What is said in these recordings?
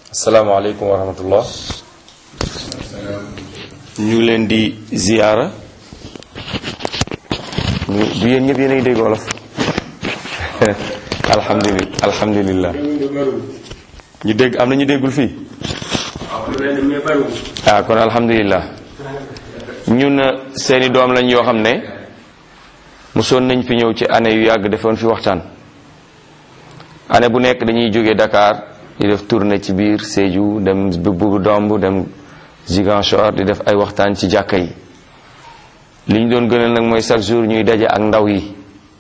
asalaamaaleykum wa rahmatullah ñu ngi leen di ziyaara ñu du yéen ñëpp yéen a ngi dégg wolof alhamdulilah alhamdulilah ñu dégg am na ñu déggul fii ah kon alhamdulilah ñun seeni doom lañ yoo xam ne mosoon nañ fi ñëw ci année yu yàgg defoon fi waxtaan année bu nekk dañuy jógee Dakar di def tournée ci biir Sédhiou dem Boubou Domb dem Ziguinchor di def ay waxtaan ci jàkka yi li ñu doon gënal nag mooy chaque jour ñuy daje ak ndaw yi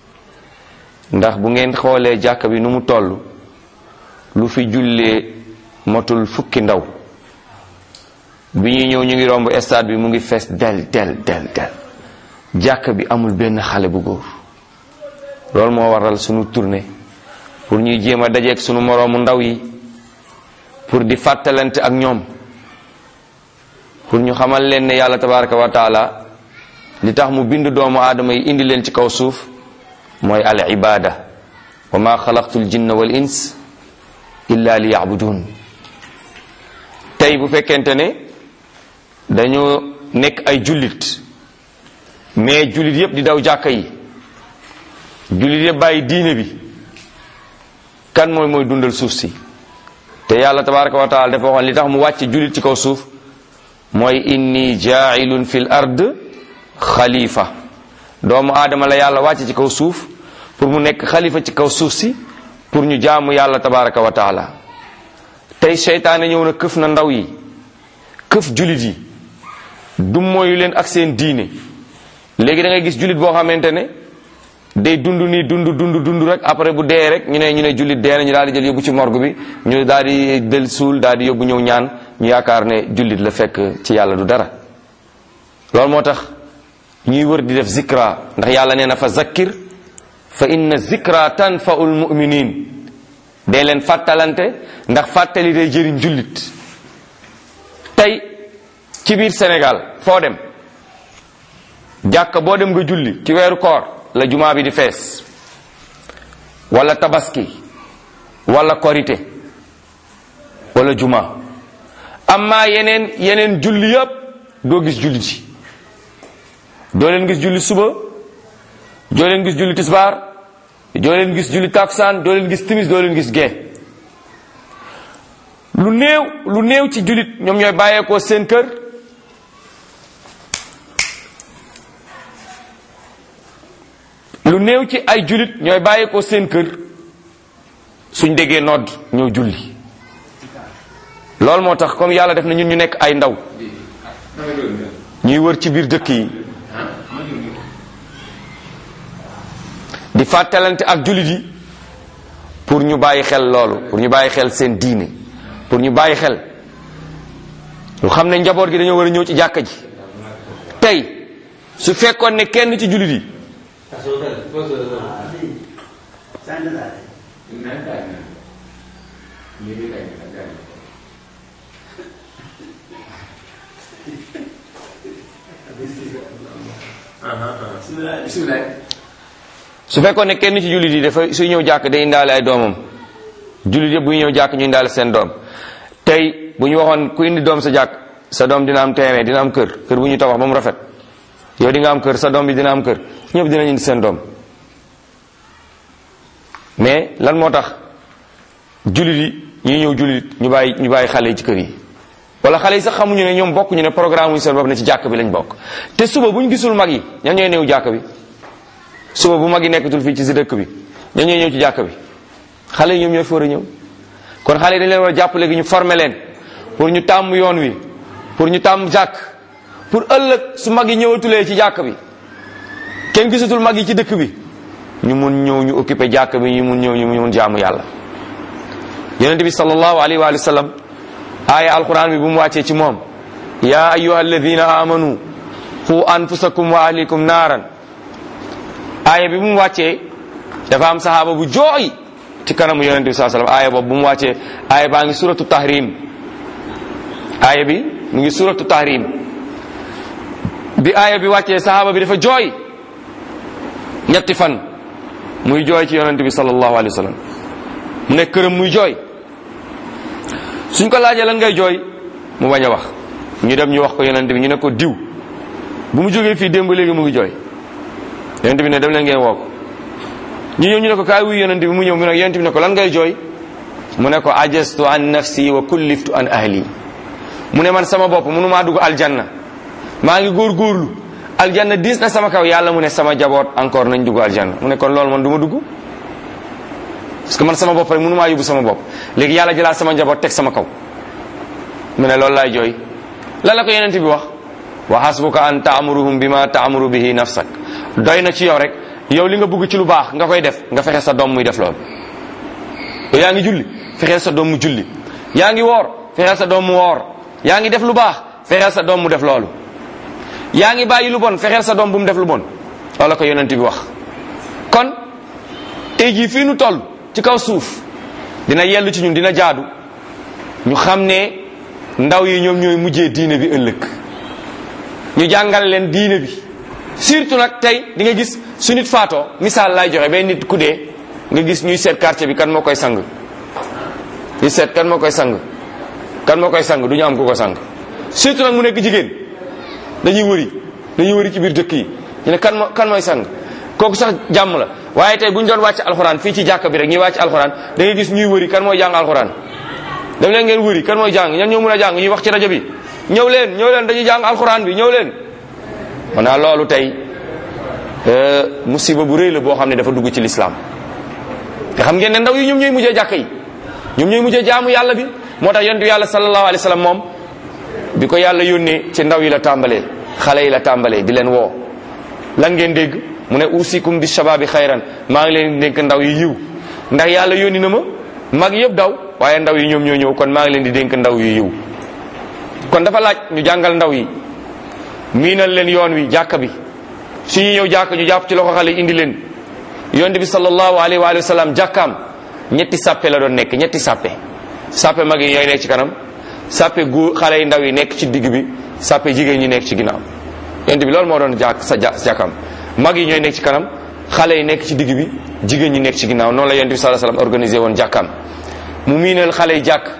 ndax bu ngeen xoolee jàkka bi nu mu toll lu fi jullee motul fukki ndaw bi ñuy ñëw ñu ngi romb stade bi mu ngi fees del del del del jàkka bi amul benn xale bu góor loolu moo waral sunu tournée pour ñuy jéem a dajeeg sunu moroomu ndaw yi pour di fàttalante ak ñoom pour ñu xamal leen ne yàlla tabaraka wa taala li tax mu bind doomu aadama yi indi leen ci kaw suuf mooy al ibada wa ma xalaqtul jinna wal ins illa li yabudun tey bu fekkente ne dañoo nekk ay jullit mais jullit yépp di daw jàkka yi jullit yépp bàyyi diine bi kan mooy mooy dundal suuf si te yàlla tabaraka wa taala dafa waxoon li tax mu wàcce jullit ci kaw suuf mooy inni jaailun fil ard xalifa doomu aadama la yàlla wàcce ci kaw suuf pour mu nekk xalifa ci kaw suuf si pour ñu jaamu yàlla tabaraka wa taala tey seytaane ñëw na këf na ndaw yi këf jullit yi du mooyu leen ak seen diine léegi da ngay gis jullit boo xamante ne day dund nii dund dund dund rek après bu dee rek ñu ne ñu ne jullit dee na ñu daal di jël yóbbu ci morgue bi ñu daal di del suul daal di yóbbu ñëw ñaan ñu yaakaar ne jullit la fekk ci yàlla du dara loolu moo tax ñuy wër di def zikra ndax yàlla nee na fa zakkir fa inna zikra tanfaul muminin dee leen fàttalante ndax fàttali day jëriñ jullit tey ci biir Sénégal foo dem jàkka boo dem nga julli ci weeru koor la jumaa bi di fees wala tabaski wala korite wala jumaa amma yeneen yeneen julli yëpp doo gis julli ji doo leen gis julli suba doo leen gis julli tisbaar doo leen gis julli takusaan doo leen gis timis doo leen gis gee lu néew lu néew ci jullit ñoom ñooy bàyyeekoo seen kër lu néew ci ay jullit ñooy bàyyeekoo seen kër suñ déggee nodd ñoo julli loolu moo tax comme yàlla def na ñun ñu nekk ay ndaw ñuy wër ci biir dëkk yi di fàttalante ak jullit yi pour ñu bàyyi xel loolu pour ñu bàyyi xel seen diine pour ñu bàyyi xel lu xam ne njaboot gi dañoo war a ñëw ci jàkka ji tey su fekkoon ne kenn ci jullit yi su fekkoon ne kenn ci jullit yi dafa suy ñëw jàkk day indaale ay doomam jullit yëpp bu ñu ñëw jàkk ñu indaale seen doom tey bu ñu waxoon ku indi doom sa jàkk sa doom dina am terrain dina am kër kër bu ñu tabax ba mu rafet yow di nga am kër sa doom bi dina am kër ñëpp dinañ indi seen doom mais lan moo tax jullit yi ñuy ñëw jullit ñu bàyyi ñu bàyyi xale yi ci kër yi wala xale yi sax xamuñu ne ñoom bokk ñu ne programme wuñu seen bopp ne ci jàkk bi lañ bokk te suba bu ñu gisul mag yi ñan ñooy néew jàkk bi suba bu mag yi nekkatul fii ci si dëkk bi ñan ñooy ñëw ci jàkk bi xale yi ñoom ñoo fi war a ñëw kon xale yi dañ leen war a jàppale gi ñu former leen pour ñu tàmm yoon wi pour ñu tàmm jàkk pour ëllëg su mag yi ñëwatulee ci jàkk bi kenn gisatul mag yi ci dëkk bi ñu mun ñëw ñu occupé jàkk bi ñu mun ñëw ñu mun jaamu yàlla yonente bi sallallahu alayhi wa sallam aaya alquran bi bu mu wàccee ci moom ya ayuha alladina amanu qu anfusakum wa ahlikum naaran aaya bi bu mu wàccee dafa am sahaaba bu jooy ci kanamu yonente bi saa sallam aaya boobu bu mu wàccee aaya baa ngi suratu tahrim aaya bi mu ngi suratu tahrim bi aaya bi wàccee sahaaba bi dafa jooy ñetti fan muy jooy ci yonente bi sallallahu alayhi wa sallam mu nekk këram muy jooy suñ ko laajee lan ngay jooy mu bañ a wax ñu dem ñu wax ko yonent bi ñu ne ko diw bu mu jógee fii démb léegi mu ngi jooy yonent bi ne dem leen ngeen woo ko ñu ñëw ñu ne ko kaay wuy yonent bi mu ñëw mu ne yonent bi ne ko lan ngay jooy mu ne ko ajastu an nafsi wa kulliftu an ahli mu ne man sama bopp mënumaa dugg aljanna maa ngi góorgóorlu aljanna diis na sama kaw yàlla mu ne sama jaboot encore nañ dugg aljanna mu ne kon loolu man du ma dugg parce que man sama bopp rek mënumaa yóbbu sama bopp léegi yàlla jëlaat sama njaboot teg sama kaw mu ne loolu laay jooy lan la ko yonent bi wax wa hasbuka an taamuruhum bima taamuru bihi nafsak doy na ci yow rek yow li nga bëgg ci lu baax nga koy def nga fexe sa doom muy def loolu yow yaa ngi julli fexeel sa doom mu julli yaa ngi woor fexeel sa doom mu woor yaa ngi def lu baax fexeel sa doom mu def loolu yaa ngi bàyyi lu bon fexeel sa doom bu mu def lu bon loolu la ko yonent bi wax kon tey jii fii nu toll ci kaw suuf dina yell ci ñun dina jaadu ñu xam ne ndaw yi ñoom ñooy mujjee diine bi ëllëg ñu jàngal leen diine bi surtout nag tey di nga gis su nit faatoo misaal laay joxe benn nit ku dee nga gis ñuy seet quartier bi kan moo koy sang ñu seet kan moo koy sang kan moo koy sang du ñu am ku ko sang surtout nag mu nekk jigéen dañuy wëri dañuy wëri ci biir dëkk yi ñu ne kan moo kan mooy sang kooku sax jàmm la waaye tey bu ñu doon wàcc alxuraan fii ci jàkka bi rek ñuy wàcc alxuraan da ngay gis ñuy wëri kan mooy jàng alxuraan dem leen ngeen wëri kan mooy jàng ñan ñoo mën a jàng ñuy wax ci rajo bi ñëw leen ñëw leen dañuy jàng alxuraan bi ñëw leen maanaa loolu tey musiba bu rëy la boo xam ne dafa dugg ci lislaam te xam ngeen ne ndaw yi ñoom ñooy mujjee jàkka yi ñoom ñooy mujjee jaamu yàlla bi moo tax yonent yàlla sallallahu alayhi wa sallam moom bi ko yàlla yónnee ci ndaw yi la tàmbalee xale yi la tàmbalee di leen woo lan ngeen dégg mu ne usikum bi shababi xayran maa ngi leen di dénk ndaw yi yiw ndax yàlla yónni na ma mag yëpp daw waaye ndaw yi ñoom ñoo ñëw kon maa ngi leen di dénk ndaw yi yiw kon dafa laaj ñu jàngal ndaw yi miinal leen yoon wi jàkka bi su ñu ñëw jàkka ñu jàpp ci loxo xale yi indi leen yonent bi sallallahu alayhi wa sallam jàkkaam ñetti sàppe la doon nekk ñetti sàppe sàppe mag yi ñooy nekk ci kanam sàppe gu xale yi ndaw yi nekk ci digg bi sàppe jigéen ñi nekk ci ginnaaw yonent bi loolu moo doon jàkk sa jàkkaam mag yi ñooy nekk ci kanam xale yi nekk ci digg bi jigéen ñi nekk ci ginnaaw noonu la yonent bi sallallahu alayhi wa sallam organisé woon jàkkaam mu miinal xale yi jàkk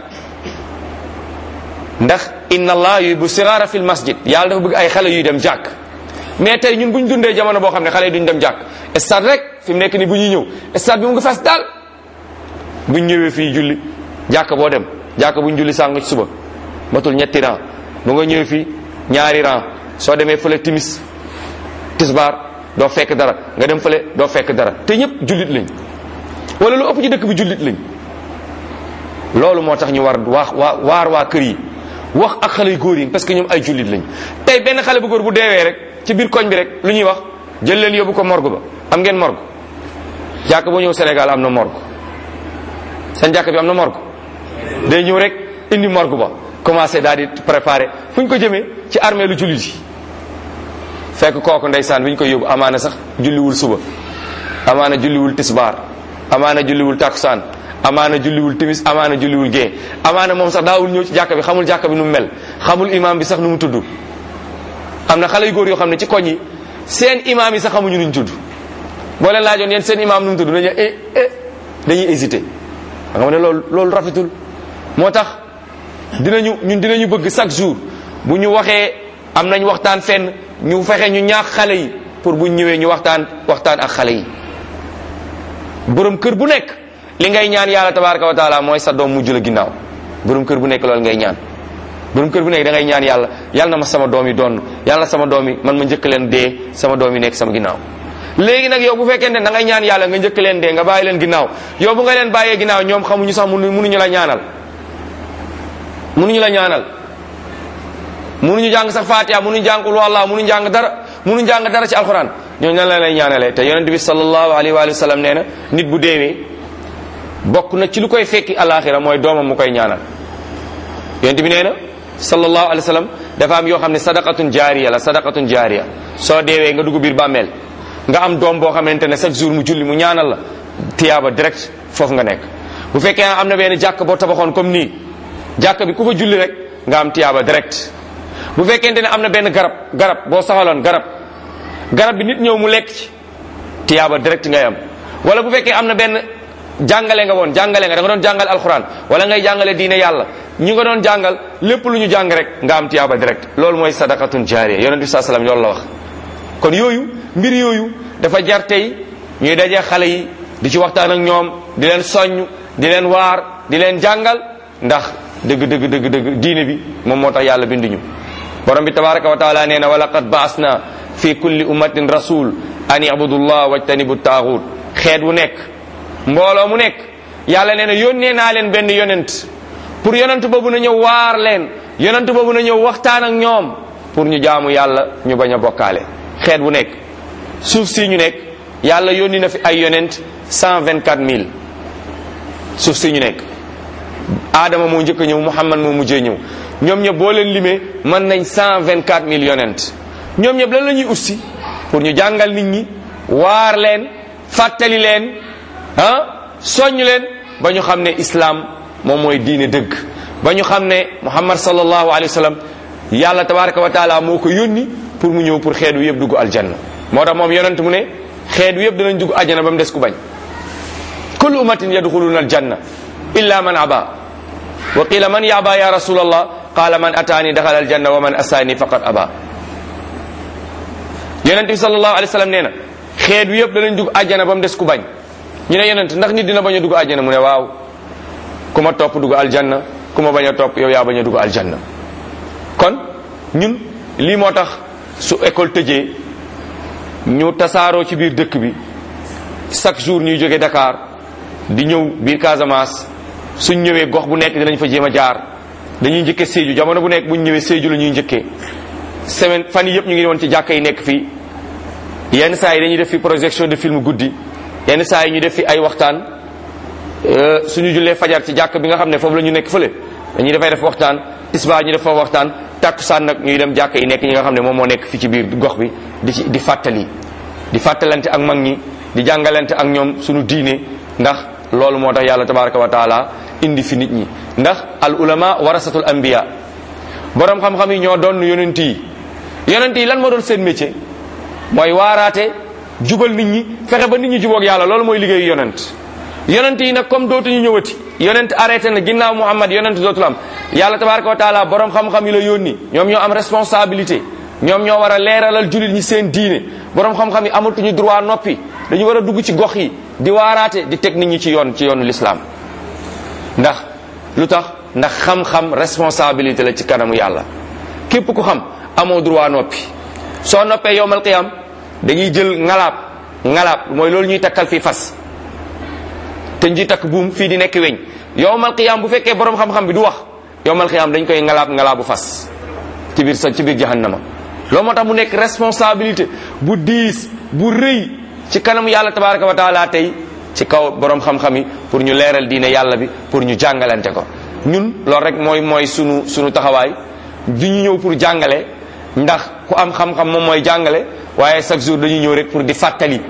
ndax inna allah yuhibbu siraara fil masjid yàlla dafa bëgg ay xale yuy dem jàkk mais tey ñun bu ñu dundee jamono boo xam ne xale yi duñ dem jàkk stade rek fi mu nekk ni bu ñuy ñëw stade bi mu ngi fas daal buñ ñëwee fii julli jàkk boo dem jàkk buñ julli sàng ci suba matul ñetti rang bu nga ñëwee fii ñaari rang soo demee fële timis tisbaar doo fekk dara nga dem fële doo fekk dara te ñëpp jullit lañ wala lu ëpp ci dëkk bi jullit lañ loolu moo tax ñu war waa waa waar waa kër yi wax ak xale yu góor yi parce que ñoom ay jullit lañ tey benn xale bu góor bu deewee rek ci biir koñ bi rek lu ñuy wax jël leen yóbbu ko morgue ba am ngeen morgue jàkk boo ñëw Sénégal am na morgue seen jàkk bi am na morgue day ñëw rek indi morgue ba commencé daal di préparer fu ñu ko jëmee ci armée lu jullit yi fekk kooku ndeysaan bi ñu koy yóbbu amaana sax julliwul suba amaana julliwul tisbaar amaana julliwul takusaan amaana julliwul timis amaana julliwul gée amaana moom sax daawul ñëw ci jàkka bi xamul jàkka bi nu mu mel xamul imam bi sax nu mu tudd am na xale yu góor yoo xam ne ci koñ yi seen imam yi sax xamuñu nuñ tudd boo leen laajoon yéen seen imam nu mu tudd dañuy eh eh dañuy hésité nga xam ne loolu loolu rafetul moo tax dinañu ñun dinañu bëgg chaque jour bu ñu waxee am nañ waxtaan fenn ñu fexe ñu ñaax xale yi pour bu ñëwee ñu waxtaan waxtaan ak xale yi borom kër bu nekk li ngay ñaan yàlla tabaraka wa taala mooy sa doom mujj la ginnaaw borom kër bu nekk loolu ngay ñaan borom kër bu nekk da ngay ñaan yàlla yàlla na ma sama doom yi doon yàlla na sama doom yi man ma njëkk leen dee sama doom yi nekk sama ginnaaw léegi nag yow bu fekkente ne da ngay ñaan yàlla nga njëkk leen dee nga bàyyi leen ginnaaw yow bu nga leen bàyyee ginnaaw ñoom xamuñu sax mënu mënuñu la ñaanal mënuñu la ñaanal mënuñu jàng sax fatiha mënuñu jàng ulu allah mënuñu jàng dara mënuñu jàng dara ci alquran ñooñu nan la lay ñaanalee te yonent bi sallallahu alayhi wa sallam nee na nit bu deewee bokk na ci lu koy fekki alaxira mooy doomam mu koy ñaanal yonent bi nee na sallallahu alayhi wa sallam dafa am yoo xam ne sadaqatun jaariya la sadaqatun jaariya soo deewee nga dugg biir bàmmeel nga am doom boo xamante ne chaque jour mu julli mu ñaanal la tiyaaba direct foofu nga nekk bu fekkee am na benn jàkk boo tabaxoon comme nii jàkk bi ku fa julli rek nga am tiyaaba direct bu fekkente ne am na benn garab garab boo saxaloon garab garab bi nit ñëw mu lekk ci tiyaaba direct ngay am wala bu fekkee am na benn jàngale nga woon jàngale nga da nga doon jàngale alxuraan wala ngay jàngale diine yàlla ñi nga doon jàngal lépp lu ñu jàng rek nga am tiyaaba direct loolu mooy sadaqatun jaariya yonent bi saa salaam loolu la wax kon yooyu mbir yooyu dafa jar tey ñuy dajee xale yi di ci waxtaan ak ñoom di leen soññ di leen waar di leen jàngal ndax dëgg dëgg dëgg dëgg diine bi moom moo tax yàlla binduñu borom bi tabaraka wa taala nee na wa laqad baasna fi kulli ummatin rasul an ibudullah wajtanibu taaxut xeet wu nekk mbooloo mu nekk yàlla nee na yónnee naa leen benn yonent pour yonent boobu na ñëw waar leen yonent boobu na ñëw waxtaan ak ñoom pour ñu jaamu yàlla ñu bañ a bokkaale xeet bu nekk suuf si ñu nekk yàlla yónni na fi ay yonent cent vingt quatre mille suuf si ñu nekk aadama moo njëkk a ñëw muhammad moo mujjee ñëw ñoom ñëpp boo leen limee mën nañ cent vingt quatre mille yonent ñoom ñëpp lan la ñuy ussi pour ñu jàngal nit ñi waar leen fàttali leen ah soññ leen ba ñu xam ne islam moom mooy diine dëgg ba ñu xam ne muhammad sallallahu alayhi wa sallam yàlla tabaraka wa taala moo ko yónni pour mu ñëw pour xeet wi yëpp dugg aljanna moo tax moom yonent mu ne xeet wi yëpp danañ dugg aljanna ba mu des ku bañ kullu ummatin yadxuluna aljanna illa man aba wa qila man yaba ya rasulallah qala man ataani daxala aljanna wa man asaani faqad aba yonent bi sallallahu alayhi wa sallam nee na xeet wi yëpp danañ dugg aljanna ba mu des ku bañ ñu ne yonent ndax nit dina bañ a dugg aljanna mu ne waaw ku ma topp dugg aljanna ku ma bañ a topp yow yaa bañ a dugg aljanna kon ñun lii moo tax su école tëjee ñu tasaaroo ci biir dëkk bi chaque jour ñuy jóge Dakar di ñëw biir Casamance suñ ñëwee gox bu nekk dinañ fa jéem a jaar dañuy njëkkee Sédhiou jamono bu nekk bu ñu ñëwee Sédhiou la ñuy njëkkee semaine fan yi yëpp ñu ngi woon ci jàkka yi nekk fii yenn saa yi dañuy def fi projection de film guddi yenn saa yi ñu def fi ay waxtaan suñu jullee fajar ci jàkk bi nga xam ne foofu la ñu nekk fële dañuy dafay def waxtaan tisbaar ñu def fa waxtaan takkusaan nag ñuy dem jàkk yi nekk ñi nga xam ne moom moo nekk fi ci biir gox bi di ci di fàttali di fàttalante ak mag ñi di jàngalante ak ñoom suñu diine ndax loolu moo tax yàlla tabaraka wa taala indi fi nit ñi ndax al ulama warasatul anbiya borom xam-xam yi ñoo doon yonent yi yonent yi lan moo doon seen métier mooy waaraate jubal nit ñi fexe ba nit ñi jubóog yàlla loolu mooy liggéeyu yonent yonent yi nag comme dootuñu ñëwati yonent arrêté na ginnaaw Muhammad yonent dootul am yàlla tabaraka wa taala borom xam-xam yi la yónni ñoom ñoo am responsabilité ñoom ñoo war a leeralal jullit ñi seen diine borom xam-xam yi amatuñu droit noppi dañu war a dugg ci gox yi di waaraate di teg nit ñi ci yoon ci yoonu l'islam ndax lu tax ndax xam-xam responsabilité la ci kanamu yàlla képp ku xam amoo droit noppi soo noppee yowmal qiyam dañuy jël ngalaab ngalaab mooy loolu ñuy takkal fii fas te ñu takk buum fii di nekk weñ yowmal qiyam bu fekkee borom xam-xam bi du wax yowmal qiyam dañ koy ngalaab ngalaabu fas ci biir sa ci biir jahannama loolu moo tax mu nekk responsabilité bu diis bu rëy ci kanam yàlla tabaraka wa taala tey ci kaw borom xam-xam yi pour ñu leeral diine yàlla bi pour ñu jàngalante ko ñun loolu rek mooy mooy sunu sunu taxawaay du ñu ñëw pour jàngale ndax ku am xam-xam moom mooy jàngale waaye chaque jour dañuy ñëw rek pour di fàttali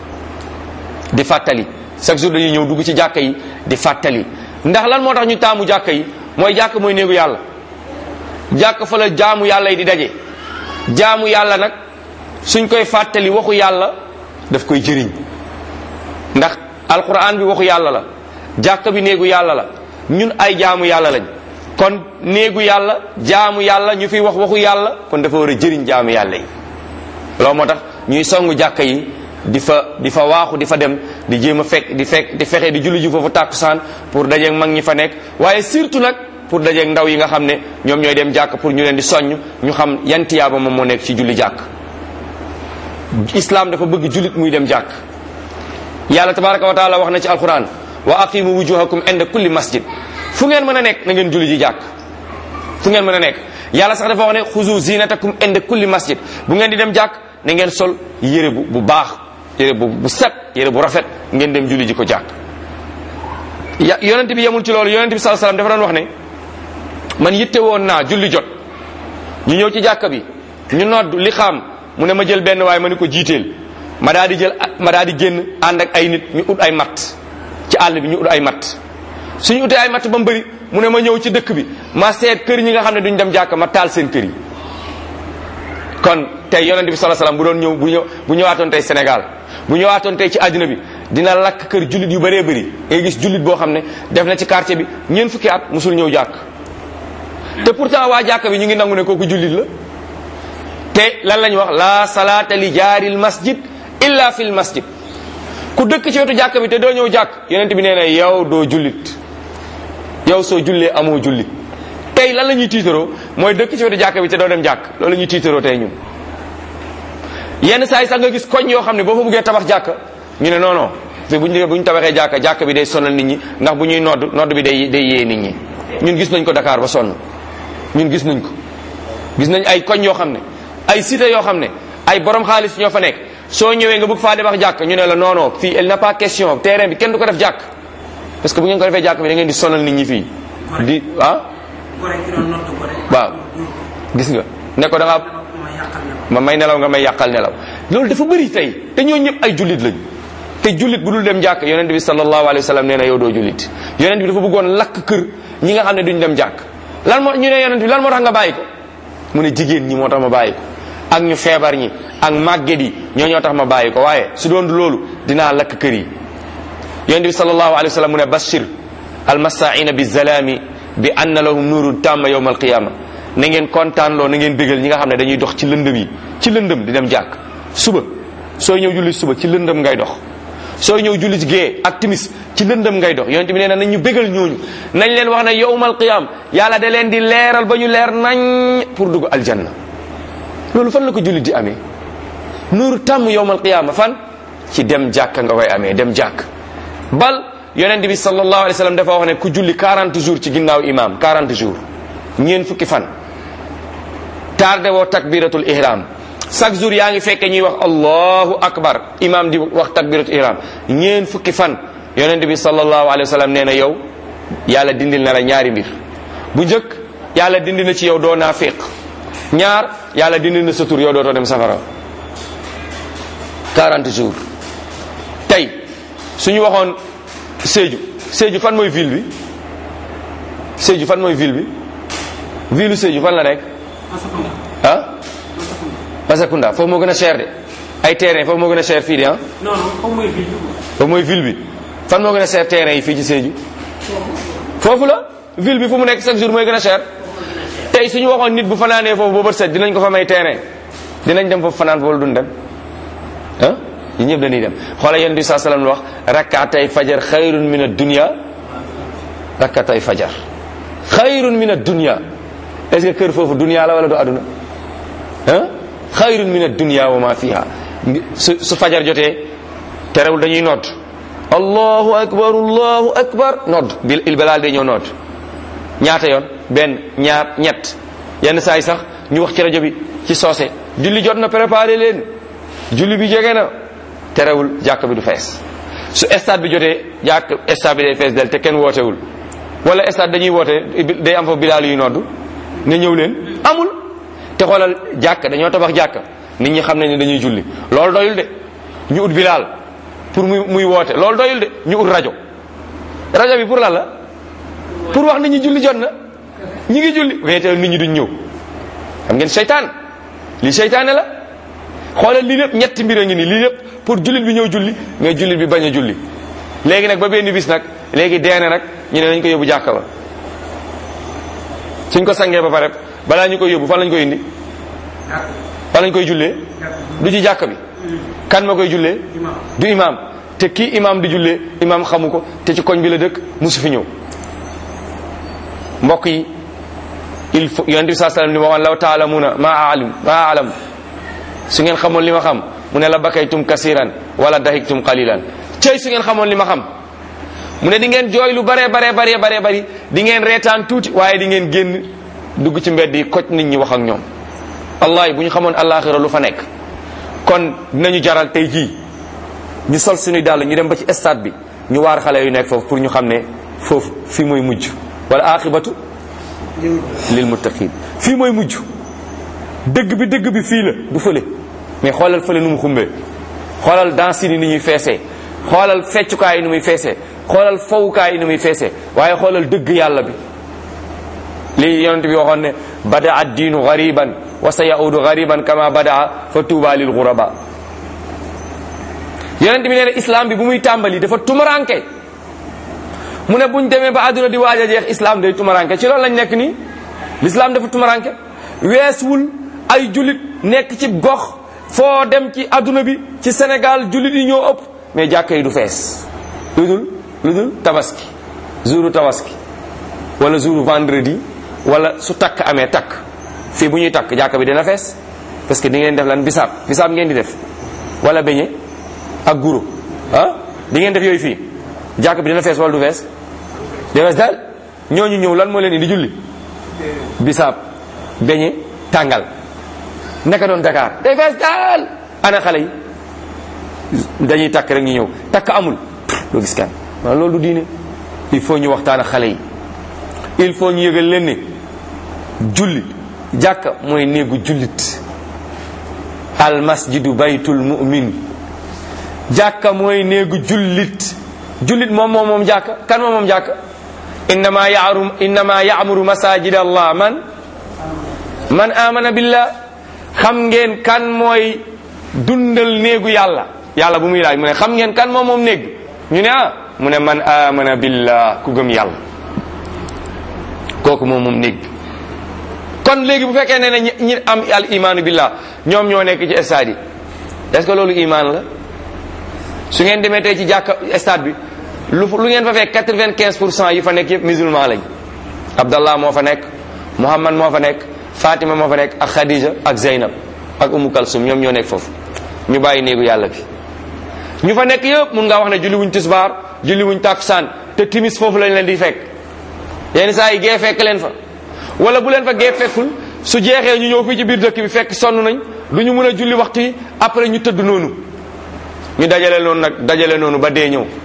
di fàttali chaque jour dañuy ñëw dugg ci jàkka yi di fàttali ndax lan moo tax ñu taamu jàkka yi mooy jàkk mooy néegu yàlla jàkk fa la jaamu yàlla yi di daje jaamu yàlla nag suñ koy fàttali waxu yàlla daf koy jëriñ ndax alquran bi waxu yàlla la jàkk bi néegu yàlla la ñun ay jaamu yàlla lañ kon néegu yàlla jaamu yàlla ñu fiy wax waxu yàlla kon dafa war a jëriñ jaamu yàlla yi loolu moo tax ñuy songu jàkka yi di fa di fa waaxu di fa dem di jéem a fekk di fekk di fexe di julli ji foofu tàkkusaan pour dajeeg mag ñi fa nekk waaye surtout nag pour dajeeg ndaw yi nga xam ne ñoom ñooy dem jàkk pour ñu leen di soññ ñu xam yan tiyaaba moom moo nekk ci julli jàkk islam dafa bëgg jullit muy dem jàkk yàlla tabaraka wa taala wax na ci alquran wa aqimu wujuhakum inda kulli masjid fu ngeen mën a nekk na ngeen julli ji jàkk fu ngeen mën a nekk yàlla sax dafa wax ne xuzu zinatakum inda kulli masjid bu ngeen di dem jàkk na ngeen sol yére bu bu baax yére bu bu set yére bu rafet ngeen dem julli ji ko jàkk ya yonent bi yemul ci loolu yonent bi sallallahu alayhi wasallam dafa doon wax ne man yitte woon naa julli jot ñu ñëw ci jàkka bi ñu nodd li xam mu ne ma jël benn waaye ma ni ko jiiteel ma daal di jël ma daal di génn ànd ak ay nit ñu ut ay matt ci àll bi ñu ut ay matt suñu utee ay matt ba mu bëri mu ne ma ñëw ci dëkk bi ma seet kër ñi nga xam ne duñ dem jàkka ma taal seen kër yi kon tey yonent bi sallallahu alayhi wasallam bu doon ñëw bu ñëw bu ñëwaatoon tey Sénégal bu ñëwaatoon tey ci àddina bi dina lakk kër jullit yu bëree bëri ngay gis jullit boo xam ne def na ci quartier bi ñeent fukki at musul ñëw jàkk te pourtant waa jàkka bi ñu ngi nangu ne kooku jullit la te lan lañ wax la salaata li jaaril masjid illa fil masjid ku dëkk ci wetu jàkka bi te doo ñëw jàkk yonent bi nee na yow doo jullit yow soo jullee amoo jullit tey lan la ñuy tiitaroo mooy dëkk ci wetu jàkka bi te doo dem jàkk loolu la ñuy tiitaroo tey ñun yenn saa yi sax nga gis koñ yoo xam ne boo fa buggee tabax jàkka ñu ne non non te bu ñu bu ñu tabaxee jàkka jàkka bi day sonal nit ñi ndax bu ñuy nodd nodd bi day day yee nit ñi ñun gis nañ ko Dakar ba sonn ñun gis nañ ko gis nañ ay koñ yoo xam ne ay cité yoo xam ne ay borom xaalis ñoo fa nekk soo ñëwee nga bëgg faa tabax jàkk ñu ne la non non fii il n'a pas question terrain bi kenn du ko def jàkk parce que bu ngeen ko defee jàkk bi da ngeen di sonal nit ñi fii di ah waaw gis nga ne ko da nga ma may nelaw nga may yàqal nelaw loolu dafa bëri tey te ñoo ñëpp ay jullit lañ te jullit bu dul dem jàkk yonent bi sallallahu alayhi wa sallam nee na yow doo jullit yonent bi dafa bëggoon lakk kër ñi nga xam ne duñ dem jàkk lan moo ñu ne yonent bi lan moo tax nga bàyyi ko mu ne jigéen ñi moo tax ma bàyyi ko ak ñu feebar ñi ak màgget yi ñoo ñoo tax ma bàyyi ko waaye su doon loolu dinaa lakk kër yi yonent bi sallallahu alayhi wa sallam mu ne bashir almasaina bi zalami bi anna lahum nuurun tamma yawma alqiyama na ngeen kontaan loo na ngeen bégal ñi nga xam ne dañuy dox ci lëndëm yi ci lëndëm di dem jàkk suba sooy ñëw julli suba ci lëndëm ngay dox sooy ñëw julli ci gée ak timis ci lëndëm ngay dox yonent bi nee na nañ ñu bégal ñooñu nañ leen wax ne yawmal qiyam yàlla da leen di leeral ba ñu leer nañ pour dugg aljanna loolu fan la ko jullit di amee nuuru tàmm yawmal qiyama fan ci dem jàkk nga koy amee dem jàkk bal yonent bi sallallahu alayhi wa sallam dafa wax ne ku julli 40 jours ci ginnaaw imam 40 jours ñeen fukki fan tardé woo takbiratul ihram chaque jour yaa ngi fekke ñuy wax allahu akbar imam di wax takbiratul ihram ñeen fukki fan yonent bi sallallahu alayhi wa sallam nee na yow yàlla dindil na la ñaari mbir bu njëkk yàlla dindi na ci yow doo naafiq ñaar yàlla dindil na sa tur yow dootoo dem safara 40 jours tey suñu waxoon Sédhiou Sédhiou fan mooy ville bi Sédhiou fan mooy ville bi ville Sédhiou fan la nekk ah Masakunda foofu moo gën a cher de ay terrain foofu moo gën a cher fii de ah non non foofu mooy ville bi. foofu mooy ville bi fan moo gën a cher terrain yi fii ci Sédhiou foofu la ville bi fu mu nekk chaque jour mooy gën a cher tey suñu waxoon nit bu fanaanee foofu boobat set dinañ ko fa may terrain dinañ dem foofu fanaan foofu duñ dem ah yi ñëpp dañuy dem xoola yonent bi saa sallam wax rakkaatay fajar xayrun min ad-dunya rakkaatay fajar xayrun min ad-dunya est-ce que kër foofu dunya la wala du aduna ah xayrun min ad-dunya wa ma fiha su su fajar jotee terewul dañuy nodd allahu akbar allahu akbar nodd bil il balaal day ñëw nodd ñaata yoon benn ñaar ñett yenn saa yi sax ñu wax ci rajo bi ci soose julli jot na préparé leen julli bi jege na terewul jàkk bi du fees su stade bi jotee jàkk stade bi day fees del te kenn wootewul wala stade dañuy woote day am fa bilaal yu nodd ne ñëw leen amul te xoolal jàkk dañoo tabax jàkk nit ñi xam nañ ne dañuy julli loolu doyul de ñu ut bilaal pour muy muy woote loolu doyul de ñu ut rajo rajo bi pour lan la pour wax nit ñi julli jot na ñi ngi julli mais te nit ñi duñ ñëw xam ngeen seytaan lii seytaane la xoolal lii lépp ñetti mbir a ngi nii lii lépp pour jullit bi ñëw julli mais jullit bi bañ a julli léegi nag ba benn bis nag léegi deene nag ñu ne nañ ko yóbbu jàkka ba suñ ko sangee ba pare balaa ñu koy yóbbu fan lañ koy indi fan lañ koy jullee du ci jàkka bi kan ma koy jullee du imam te kii imam di jullee imam xamu ko te ci koñ bi la dëkk musu fi ñëw mbokk yi il faut yonent bi saa sallam li ma waxoon law taalamuna ma alim ma alam su ngeen xamoon li ma xam mu ne la bakaytum kasiran wala dahiktum qalilan cey su ngeen xamoon li ma xam mu ne di ngeen jooy lu bare bare bare bare bari di ngeen reetaan tuuti waaye di ngeen génn dugg ci mbedd yi koj nit ñi wax ak ñoom wallahi bu ñu xamoon alaxira lu fa nekk kon dinañu jaral tey jii ñu sol suñuy dàll ñu dem ba ci stade bi ñu waar xale yu nekk foofu pour ñu xam ne foofu fii mooy mujj wala aqibatu lil muttaqin fii mooy mujj dëgg bi dëgg bi fii la du fële mais xoolal fële nu mu xumbee xoolal danse yi ni ñuy feesee xoolal feccukaay yi ni muy feesee xoolal fowukaay yi ni muy feesee waaye xoolal dëgg yàlla bi lii yonent bi waxoon ne bada ad diinu gariban wa sa yaudu gariban kama badaa fa tuuba lil guraba yonent bi nee na islam bi bu muy tàmbali dafa tumaranke mu ne buñ demee ba àdduna di waaj a jeex islam day tumaranke ci loolu lañ nekk nii l'islam dafa tumaranke weesuwul ay jullit nekk ci gox foo dem ci adduna bi ci Sénégal jullit yi ñoo ëpp mais jàkka yi du fees lu dul lu dul tabaski jouru tabaski wala jouru vendredi wala su takk amee takk fii bu ñuy takk jàkka bi dina fees parce que di ngeen def lan bisaab bisaab ngeen di def wala beñe ak guro ah di ngeen def yooyu fii jàkka bi dina fees wala du fees dina fees daal ñooñu ñëw lan moo leen indi julli bisaab beñe tàngal naka doon Dakar day fees daal ana xale yi dañuy takk rek ñu ñëw takk amul doo gis kan waaw loolu du diine il faut ñu waxtaan ak xale yi il faut ñu yëgal leen ne julli jàkka mooy néegu jullit al masjidu baytul mu'min jàkka mooy néegu jullit jullit moom moom moom jàkka kan moom moom jàkka innama ya'muru innama ya'muru masajid allah man man amana billah xam ngeen kan mooy dundal néegu yàlla yàlla bu muy laaj mu ne xam ngeen kan moom moom néeg ñu ne ah mu ne man amana billah ku gëm yàlla kooku moom moom néeg kon léegi bu fekkee ne ne ñi am al imaanu billah ñoom ñoo nekk ci stade yi est-ce que loolu imaan la su ngeen demee tey ci jàkka stade bi lu lu ngeen fa fekk quatre-vingt-quinze pour cent yi fa nekk yëpp musulman lañ Abdallah moo fa nekk Muhammad moo fa nekk Fatima moo fa nekk ak Khadija ak Zeynab ak Umu Kalsum ñoom ñoo nekk foofu ñu bàyyi néegu yàlla bi ñu fa nekk yëpp mun ngaa wax ne julli wuñ tisbaar julli wuñ takkusaan te timis foofu lañ leen di fekk yenn saa yi gee fekk leen fa wala bu leen fa gee fekkul su jeexee ñu ñëw fii ci biir dëkk bi fekk sonn nañ du ñu mën a julli waxtu yi après ñu tëdd noonu ñu dajale noonu nag dajale noonu ba dee ñëw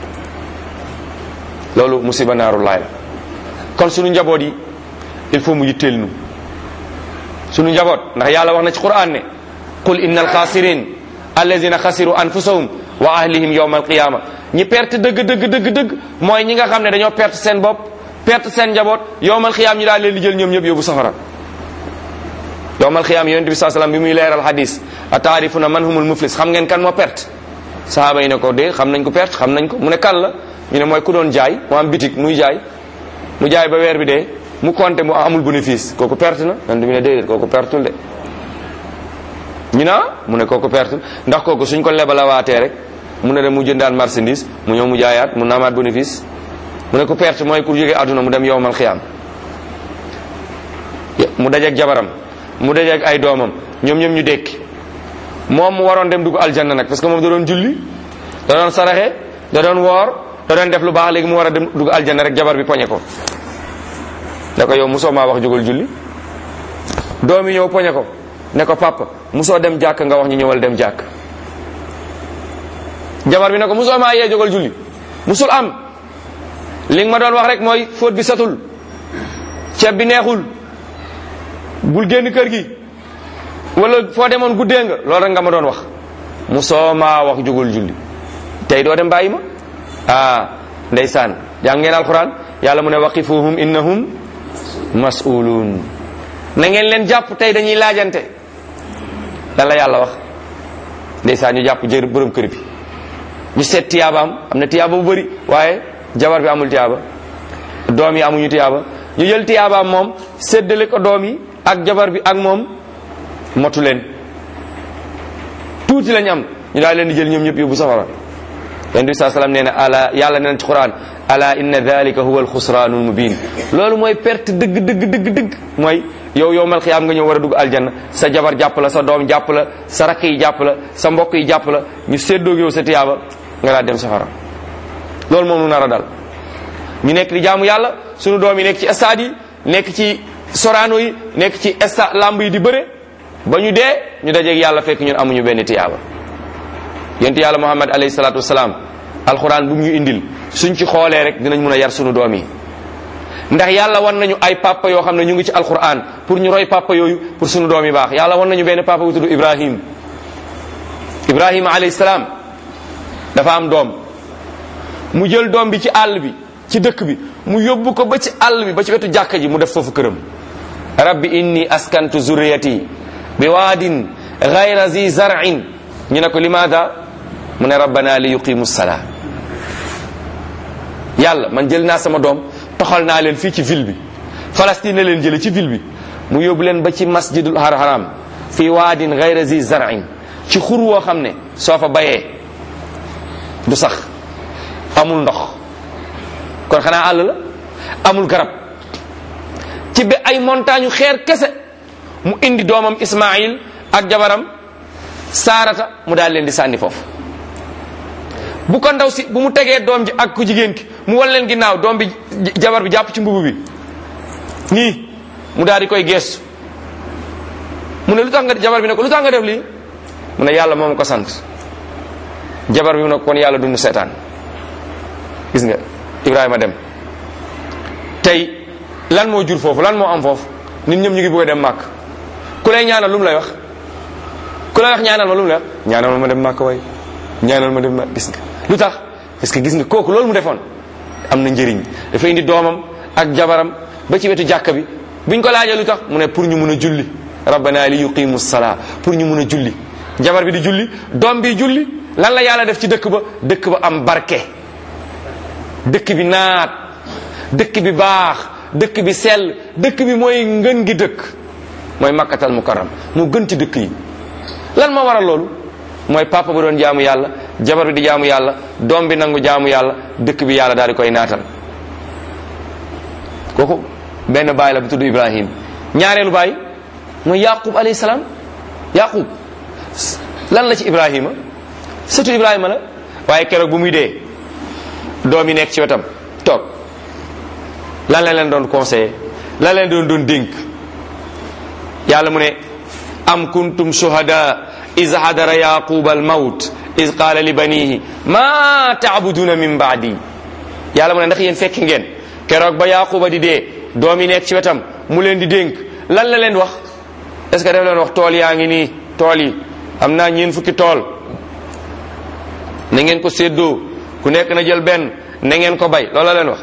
loolu musiba naaru laay la kon suñu njaboot yi il faut mu yitteel nu suñu njaboot ndax yàlla wax na ci quran ne qul inna alxaasirin allazina xasiru anfusahum wa ahlihim yawma alqiyama ñi perte dëgg dëgg dëgg dëgg mooy ñi nga xam ne dañoo perte seen bopp perte seen njaboot yowmal xiyaam ñu daal leen di jël ñoom ñëpp yóbbu safara yowmal xiyaam yonent bi saa salaam bi muy leeral hadis a taarifuna man humul muflis xam ngeen kan moo perte sahaaba yi ne ko de xam nañ ko perte xam nañ ko mu ne kan la ñu ne mooy ku doon jaay mu am bitik muy jaay mu jaay ba weer bi dee mu compté mu amul bénéfice kooku perte na yonent bi ne déedéet kooku pertul de ñu naa mu ne kooku perte ndax kooku suñ ko lebalawaatee rek mu ne dem mu jëndaat marchandise mu ñëw mu jaayaat mu naamaat bénéfice mu ne ko perte mooy ku jógee àdduna mu dem yowmal xiyaam mu dajeeg jabaram mu dajeeg ay doomam ñoom ñoom ñu dekki moom mu waroon dem dugg aljanna nag parce que moom da doon julli da doon saraxe da doon woor da doon def lu baax léegi mu war a dem dugg aljanna rek jabar bi poñe ko ne ko yow musoo maa wax jógal julli doom yi ñëw poñe ko ne ko papa musoo dem jàkk nga wax ñu ñëwal dem jàkk jabar bi ne ko musoo maa yee jógal julli musul am li nga ma doon wax rek mooy fóot bi satul ceeb bi neexul bul génn kër gi wala foo demoon guddee nga loolu rek nga ma doon wax musoo maa wax jógal julli tey doo dem bàyyi ma ah ndeysaan jàng ngeen alquran yàlla mu ne waqifuhum innahum mas'uluun na ngeen leen jàpp tey dañuy laajante lan la yàlla wax ndeysaan ñu jàpp jër borom kër bi ñu seet tiyaabaam am na tiyaaba bu bëri waaye jabar bi amul tiyaaba doom yi amuñu tiyaaba ñu jël tiyaabaam moom séddale ko doom yi ak jabar bi ak moom motu leen tuuti lañ am ñu daal leen di jël ñoom ñëpp yóbbu safara yonent bi saa salaam nee na ala yàlla nee na ci quran ala inna dalika huwa alxusraanul mubin loolu mooy perte dëgg dëgg dëgg dëgg mooy yow yow mal xiyaam nga ñëw war a dugg aljanna sa jabar jàpp la sa doom jàpp la sa rakk yi jàpp la sa mbokk yi jàpp la ñu séddoog yow sa tiyaaba nga daal dem safara loolu moom nu nar a dal ñu nekk di jaamu yàlla sunu doom yi nekk ci stade yi nekk ci soraano yi nekk ci stade lamb yi di bëre ba ñu dee ñu dajeeg yàlla fekk ñun amuñu benn tiyaaba yent yàlla muhammad alayhi salaatu wasalaam alxuraan bu ñu indil suñ ci xoolee rek dinañ mun a yar sunu doom yi ndax yàlla wan nañu ay papa yoo xam ne ñu ngi ci alxuraan pour ñu roy papa yooyu pour sunu doom yi baax yàlla wan nañu benn papa bu tudd ibrahim ibrahima alayhi salaam dafa am doom mu jël doom bi ci àll bi ci dëkk bi mu yóbbu ko ba ci àll bi ba ci wetu jàkka ji mu def foofu këram rabbi inni askantu zurriyati bi waadin gayra zi zar'in ñu ne ko limaada mu ne rabbana li yuqimu salaa yàlla man jël naa sama doom toxal naa leen fii ci ville bi Palestine la leen jële ci ville bi mu yóbbu leen ba ci masjidul haram fi waadin gayra zi zar'in ci xur woo xam ne soo fa bayee du sax amul ndox kon xanaa àll la amul garab ci be ay montagne xeer kese mu indi doomam Ismaïl ak jabaram Saarata mu daal leen di sànni foofu bu ko ndaw si bu mu tegee doom ji ak ku jigéen ki mu wan leen ginnaaw doom bi jabar bi jàpp ci mbubu bi nii mu daal di koy geestu mu ne lu tax nga jabar bi ne ko lu tax nga def lii mu ne yàlla moom ko sant jabar bi mu ne kon yàlla dund seetaan gis nga Ibrahima dem tey lan moo jur foofu lan moo am foofu nit ñëpp ñu ngi bëgg a dem màkk ku lay ñaanal lu mu lay wax ku lay wax ñaanal ma lu mu lay wax ñaanal ma ma dem màkk way ñaanal ma dem màkk gis nga lu tax parce que gis nga kooku loolu mu defoon am na njëriñ dafa indi doomam ak jabaram ba ci wetu jàkka bi biñ ko laajee lu tax mu ne pour ñu mun a julli rabbana li yuqimu salaa pour ñu mun a julli jabar bi di julli doom bi julli lan la yàlla def ci dëkk ba dëkk ba am barke dëkk bi naat dëkk bi baax dëkk bi sell dëkk bi mooy ngën gi dëkk mooy makkatal mukarram moo gën ci dëkk yi lan moo waral loolu mooy papa ba doon jaamu yàlla jabar bi di jaamu yàlla doom bi nangu jaamu yàlla dëkk bi yàlla daal di koy naatal kooku benn baay la bu tudd ibrahim ñaareelu baay mooy yaqub alayhi salaam yaqub lan la ci ibrahima surtout ibrahima la waaye keroog bu muy dee doom yi nekk ci wetam toog lan la leen doon conseillé lan leen doon doon dénk yàlla mu ne am kuntum shuhada iz hadara yaqub al mawt iz qaala li banihi ma taabuduna min baadi yàlla mu ne ndax yéen fekk ngeen keroog ba yaquba di dee doom yi nekk ci wetam mu leen di dénk lan la leen wax est ce que daf leen wax tool yaa ngi nii tool yi am naa ñeen fukki tool na ngeen ko séddoo ku nekk na jël benn na ngeen ko bay loolu la leen wax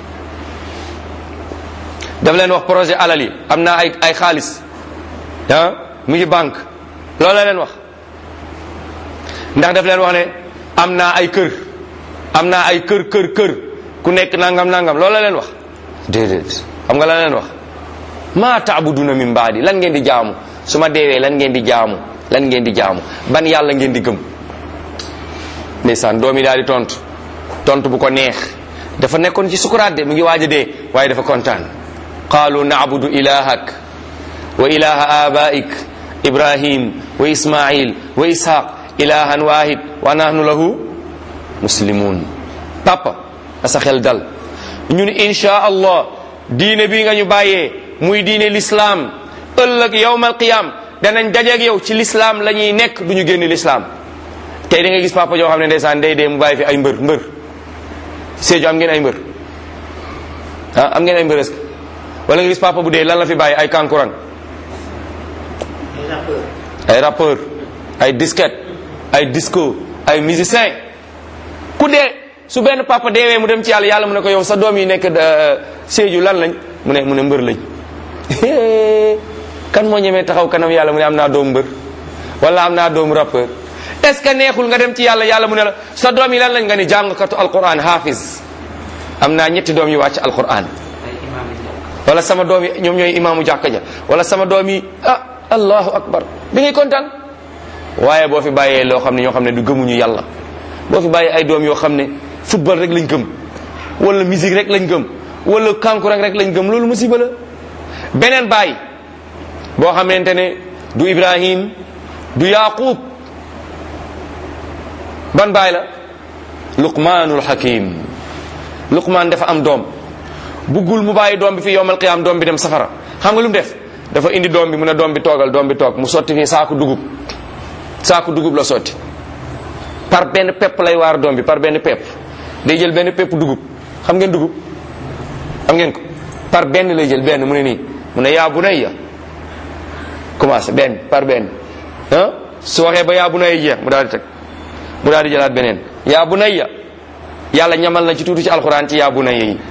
daf leen wax projet alal yi am naa ay ay xaalis ah mu ngi banque loolu la leen wax ndax daf leen wax ne am naa ay kër am naa ay kër kër kër ku nekk nangam nangam loolu la leen wax déedéet xam nga la leen wax maa taabuduna min baadi lan ngeen di jaamu su ma deewee lan ngeen di jaamu lan ngeen di jaamu ban yàlla ngeen di gëm ndeysaan doom yi daal di tontu tontu bu ko neex dafa nekkoon ci sukuraat de mu ngi waaj a dee waaye dafa kontaan qaalu naabudu ilahak wa ilaha abaik ibrahim wa ismail wa ishaq ilahan wahid wa nahnu lahu muslimun papa na sa xel dal ñun insha allah diine bi nga ñu bàyyee muy diine l'islam ëllëg yawmal qiyam danañ dajeeg yow ci l'islam la ñuy nekk du ñu génn l'islam tey da nga gis papa joo xam ne ndeysaan day dee mu bàyyi fi ay mbër mbër Sédhiou am ngeen ay mbër ah am ngeen ay mbër est-ce que wala nga gis papa bu dee lan la fi bàyyi ay kankurang ay rappeur ay disquette ay disco ay musicien ku dee su benn papa deewee mu dem ci yàlla yàlla mu ne ko yow sa doom yi nekk Sédhiou lan lañ mu ne mu ne mbër lañ kan moo ñemee taxaw kanam yàlla mu ne am naa doomu mbër wala am naa doomu rappeur est ce que neexul nga dem ci yàlla yàlla mu ne la sa doom yi lan lañ nga ni jàngkatu alquran hafiz am naa ñetti doom yu wàcc alquran wala sama doom yi ñoom ñooy imaamu jàkka ja wala sama doom yi ah allahu akbar da ngay kontaan waaye boo fi bàyyee loo xam ne ñoo xam ne du gëmuñu yàlla boo fi bàyyee ay doom yoo xam ne football rek lañ gëm wala musique rek lañ gëm wala kankurang rek lañ gëm loolu musiba la beneen baay boo xamante ne du ibrahim du yaqub ban baay la luqmaanul hakim luqmaan dafa am doom buggul mu bàyyi doom bi fi yowmal qiyaam doom bi dem safara xam nga lu mu def dafa indi doom bi mu ne doom bi toogal doom bi toog mu sotti fii saaku dugub saaku dugub la sotti par benn pepp lay waar doom bi par benn pepp day jël benn pepp dugub xam ngeen dugub xam ngeen ko par benn lay jël benn mu ne nii mu ne yaa bunayya commencé benn par benn ah su waxee ba yaa bunayya jeex mu daal di teg mu daal di jëlaat beneen yaa bunayya yàlla ñamal na ci tuuti ci alquran ci yaa bunayya yi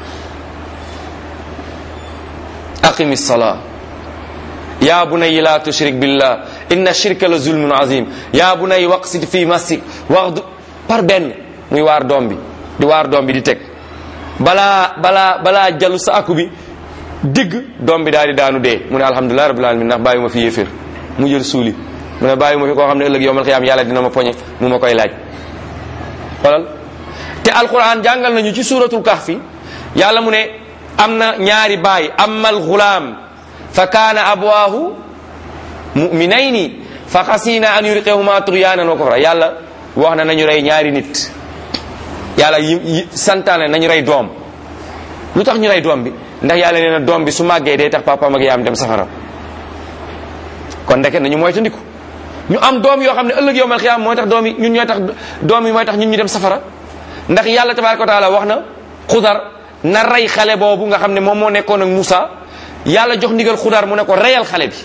aqimi salaa yaa bunayya la tushrik billah inna shirka la zulmun azim yaa bunayya waqsid fi masik waxdu par benn muy waar doom bi di waar doom bi di teg balaa balaa balaa jalu sa aku bi digg doom bi daal di daanu dee mu ne alhamdulilah rabbil alamin ndax bàyyi ma fi yéeféer mu jël suuli mu ne bàyyi ma fi koo xam ne ëllëg yowmal xiyaam yàlla dina ma poñe mu ma koy laaj xoolal te alquran jàngal nañu ci suratul kahfi yàlla mu ne am na ñaari baay amal gulaam fa kaana abwaahu muminayni fa xasina an yuriqehuma turyaanan wa kufra yàlla wax na nañu rey ñaari nit yàlla yi santaane nañu rey doom lu tax ñu rey doom bi ndax yàlla nee na doom bi su màggee day tax papaam ak yaayam dem safara kon ndeke nañu moytandiku ñu am doom yoo xam ne ëllëg yowmal xiyaam mooy tax doom yi ñun ñooy tax doom yi mooy tax ñun ñu dem safara ndax yàlla tabaraka wa taala wax na xudar na rey xale boobu nga xam ne moom moo nekkoon ak Moussa yàlla jox ndigal xudar mu ne ko reyal xale bi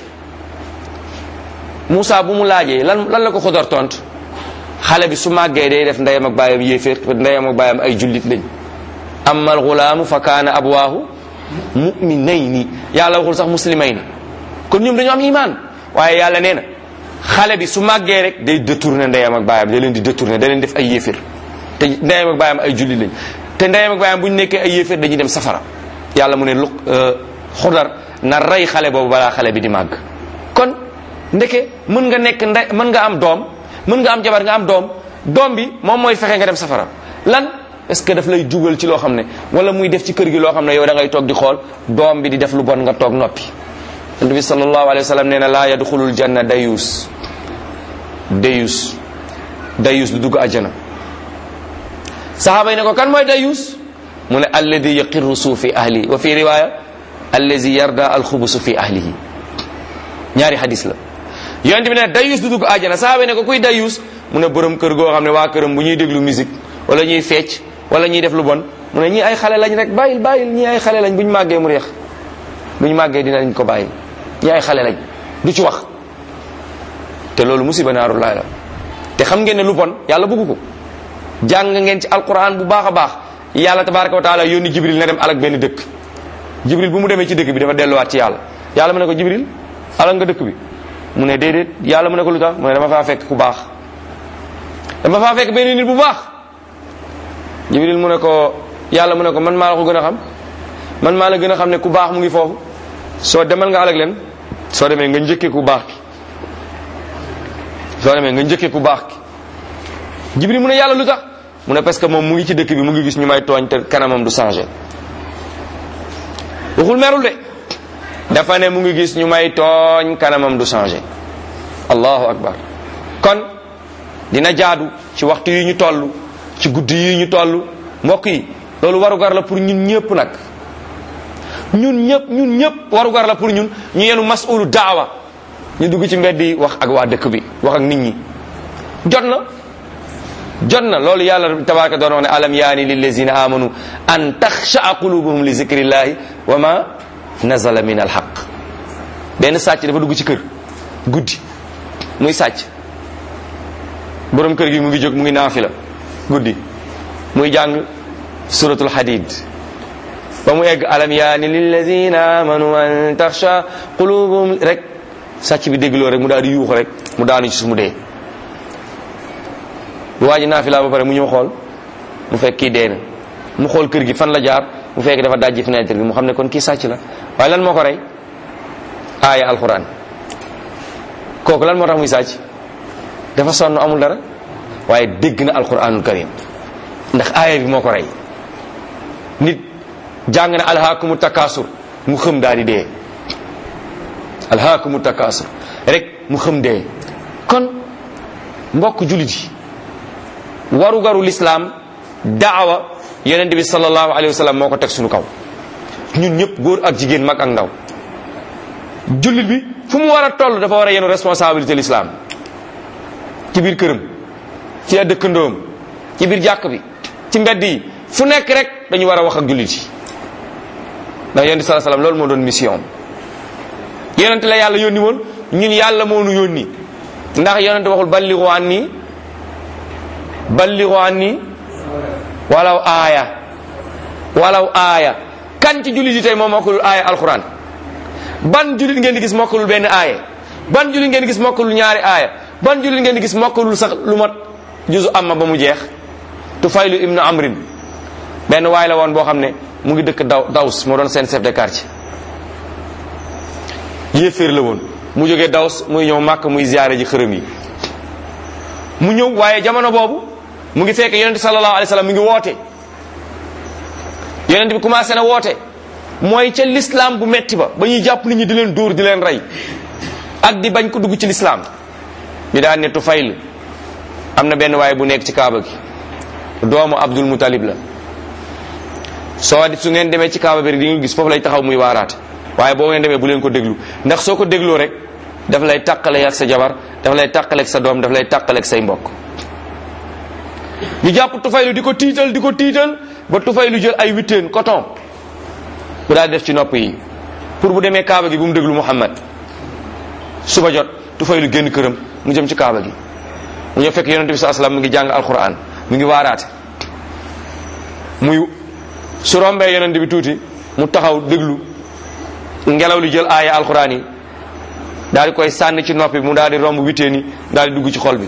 Moussa bu mu laajee lan lan la ko xudar tont xale bi su màggee day def ndeyam ak baayam yéeféer ndeyam ak baayam ay jullit lañ amma al gulaamu fa kaana abwaahu muminayni yàlla waxul sax muslimayni kon ñoom dañu am iman waaye yàlla nee na xale bi su màggee rek day détourné ndeyam ak baayam da leen di détourné da leen def ay yéeféer te ndeyam ak baayam ay jullit lañ te ndeyam ak baayam bu ñu nekkee ay yéeféer dañuy dem safara yàlla mu ne lu xudar na rey xale boobu balaa xale bi di màgg kon ndeke mën nga nekk ndey mën nga am doom mën nga am jabar nga am doom doom bi moom mooy fexe nga dem safara lan est-ce que daf lay dugal ci loo xam ne wala muy def ci kër gi loo xam ne yow da ngay toog di xool doom bi di def lu bon nga toog noppi yonent bi sallallahu alayhi wa sallam nee na laa yadxulul janna dayus dayus dayus du dugg àjjana sahaaba yi ne ko kan mooy dayus mu ne alladi yaqirru suu fi ahlihi wa fi riwaya allazi yarda alxubusu fi ahlihi ñaari hadis la yonent bi ne dayus du dugg àjjana sahaaba yi ne ko kuy dayus mu ne borom kër goo xam ne waa këram bu ñuy déglu musique wala ñuy fecc wala ñuy def lu bon mu ne ñii ay xale lañ rek bàyyil bàyyil ñii ay xale lañ bu ñu màggee mu reex bu ñu màggee dinañ ko bàyyi ñii ay xale lañ du ci wax te loolu musiba naaru laay la te xam ngeen ne lu bon yàlla bëggu ko jàng ngeen ci alquran bu baax a baax yàlla tabaraka wa taala yónni jibril na dem alak benn dëkk jibril bu mu demee ci dëkk bi dafa delluwaat ci yàlla yàlla mu ne ko jibril alak nga dëkk bi mu ne déedéet yàlla mu ne ko lu tax mu ne dama faa fekk ku baax dama faa fekk benn nit bu baax jibril mu ne ko yàlla mu ne ko man maa la ko gën a xam man maa la gën a xam ne ku baax mu ngi foofu soo demal nga alag leen soo demee nga njëkkee ku baax ki soo demee nga njëkkee ku baax ki jibril mu ne yàlla lu tax mu ne parce que moom mu ngi ci dëkk bi mu ngi gis ñu may tooñ te kanamam du changé waxul merul de dafa ne mu ngi gis ñu may tooñ kanamam du changé allahu akbar kon dina jaadu ci waxtu yi ñu toll ci guddi yi ñu toll mbokk yi loolu warugar la pour ñun ñëpp nag ñun ñëpp ñun ñëpp warugar la pour ñun ñu yenu masulu daawa ñu dugg ci mbedd yi wax ak waa dëkk bi wax ak nit ñi jot na jot na loolu yàlla tabaraka doon wax ne alam yaani lillazina amanu an taxshaa qulubuhum li zikrillahi wa ma nazala min alhaq benn sàcc dafa dugg ci kër guddi muy sàcc borom kër gi mu ngi jóg mu ngi naafila guddi muy jàng suratul hadid ba mu egg alam yaani lillazina amanu an taxsha qulubuhum rek sàcc bi déggloo rek mu daal di yuux rek mu daanu ci su mu dee bu waa ji naafila ba pare mu ñëw xool mu fekk kii dee na mu xool kër gi fan la jaar mu fekk dafa dajji fenêtre bi mu xam ne kon kii sàcc la waaye lan moo ko rey aaya alquran kooku lan moo tax muy sàcc dafa sonn amul dara waaye dégg na alquranul karim ndax aaya bi moo ko rey nit jàng na alhaakumu takaasur mu xëm daal di dee alhaakumu takaasur rek mu xëm dee kon mbokk julit yi waru garu lislaam daawa yonent bi sallallahu alayhi wa sallam moo ko teg suñu kaw ñun ñëpp góor ak jigéen mag ak ndaw jullit bi fu mu war a toll dafa war a yenu responsabilité l'islam ci biir këram ci ay dëkkandoom ci biir jàkk bi ci mbedd yi fu nekk rek dañu war a wax ak jullit yi ndax yonent sallallahu alayhi wa sallam loolu moo doon mission yonent la yàlla yónni woon ñun yàlla moo nu yónni ndax yonent waxul balligu anni balligu anni walaw aaya walaw aaya kan ci jullit yi tey moom mokkalul aaya alquran ban jullit ngeen di gis mokkalul benn aaya ban jullit ngeen di gis mokkalul ñaari aaya ban jullit ngeen di gis mokkalul sax lu mat juzu amma ba mu jeex tufaylu ibnu amrin benn waay la woon boo xam ne mu ngi dëkk daw daws moo doon seen chef de quartier yéeféer la woon mu jógee daws muy ñëw màkk muy ziyaare ji xërëm yi mu ñëw waaye jamono boobu mu ngi fekk yonente sallallahu alayhi wa sallam mu ngi woote yonente bi commencé na woote mooy ca l'islam bu metti ba ba ñuy jàpp nit ñi di leen dóor di leen rey ak di bañ ko dugg ci l'islam ñu daan ne Tufayl am na benn waaye bu nekk ci kaaba gi doomu Abdul Mutalib la soo di su ngeen demee ci kaaba bi di nga gis foofu lay taxaw muy waaraate waaye boo ngeen demee bu leen ko déglu ndax soo ko dégloo rek daf lay tàqale ak sa jabar daf lay tàqale ak sa doom daf lay tàqale ak say mbokk ñu jàpp Tufaylu di ko tiital di ko tiital ba Tufaylu jël ay witteen coton bu daal def ci nopp yi pour bu demee kaaba gi bu mu déglu Muhammad suba jot Tufaylu génn këram mu jëm ci kaaba gi mu ñëw fekk yonente bi saa sallam mu ngi jàng alquran mu ngi waaraate muy su rombee yonente bi tuuti mu taxaw déglu ngelaw li jël aaya alquran yi daal di koy sànni ci noppi mu daal di romb witteen yi daal di dugg ci xol bi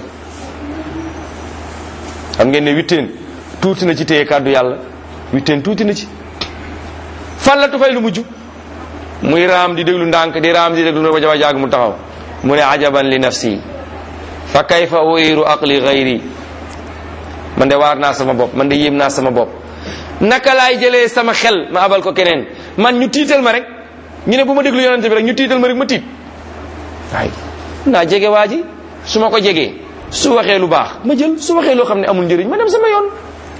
xam ngeen ne witteen tuuti na ci téye kàddu yàlla witteen tuuti na ci fan la Tufaylu mujj muy raam di déglu ndànk di raam di déglu ba jaba jaag mu taxaw mu ne ajaban li nafsi fa kayfa uiru aqli gayri man de waar naa sama bopp man de yéem naa sama bopp naka laay jëlee sama xel ma abal ko keneen man ñu tiital ma rek ñu ne bu ma déglu yonente bi rek ñu tiital ma rek ma tiit waaye naa jege waa ji su ma ko jegee su waxee lu baax ma jël su waxee loo xam ne amul njëriñ ma dem sama yoon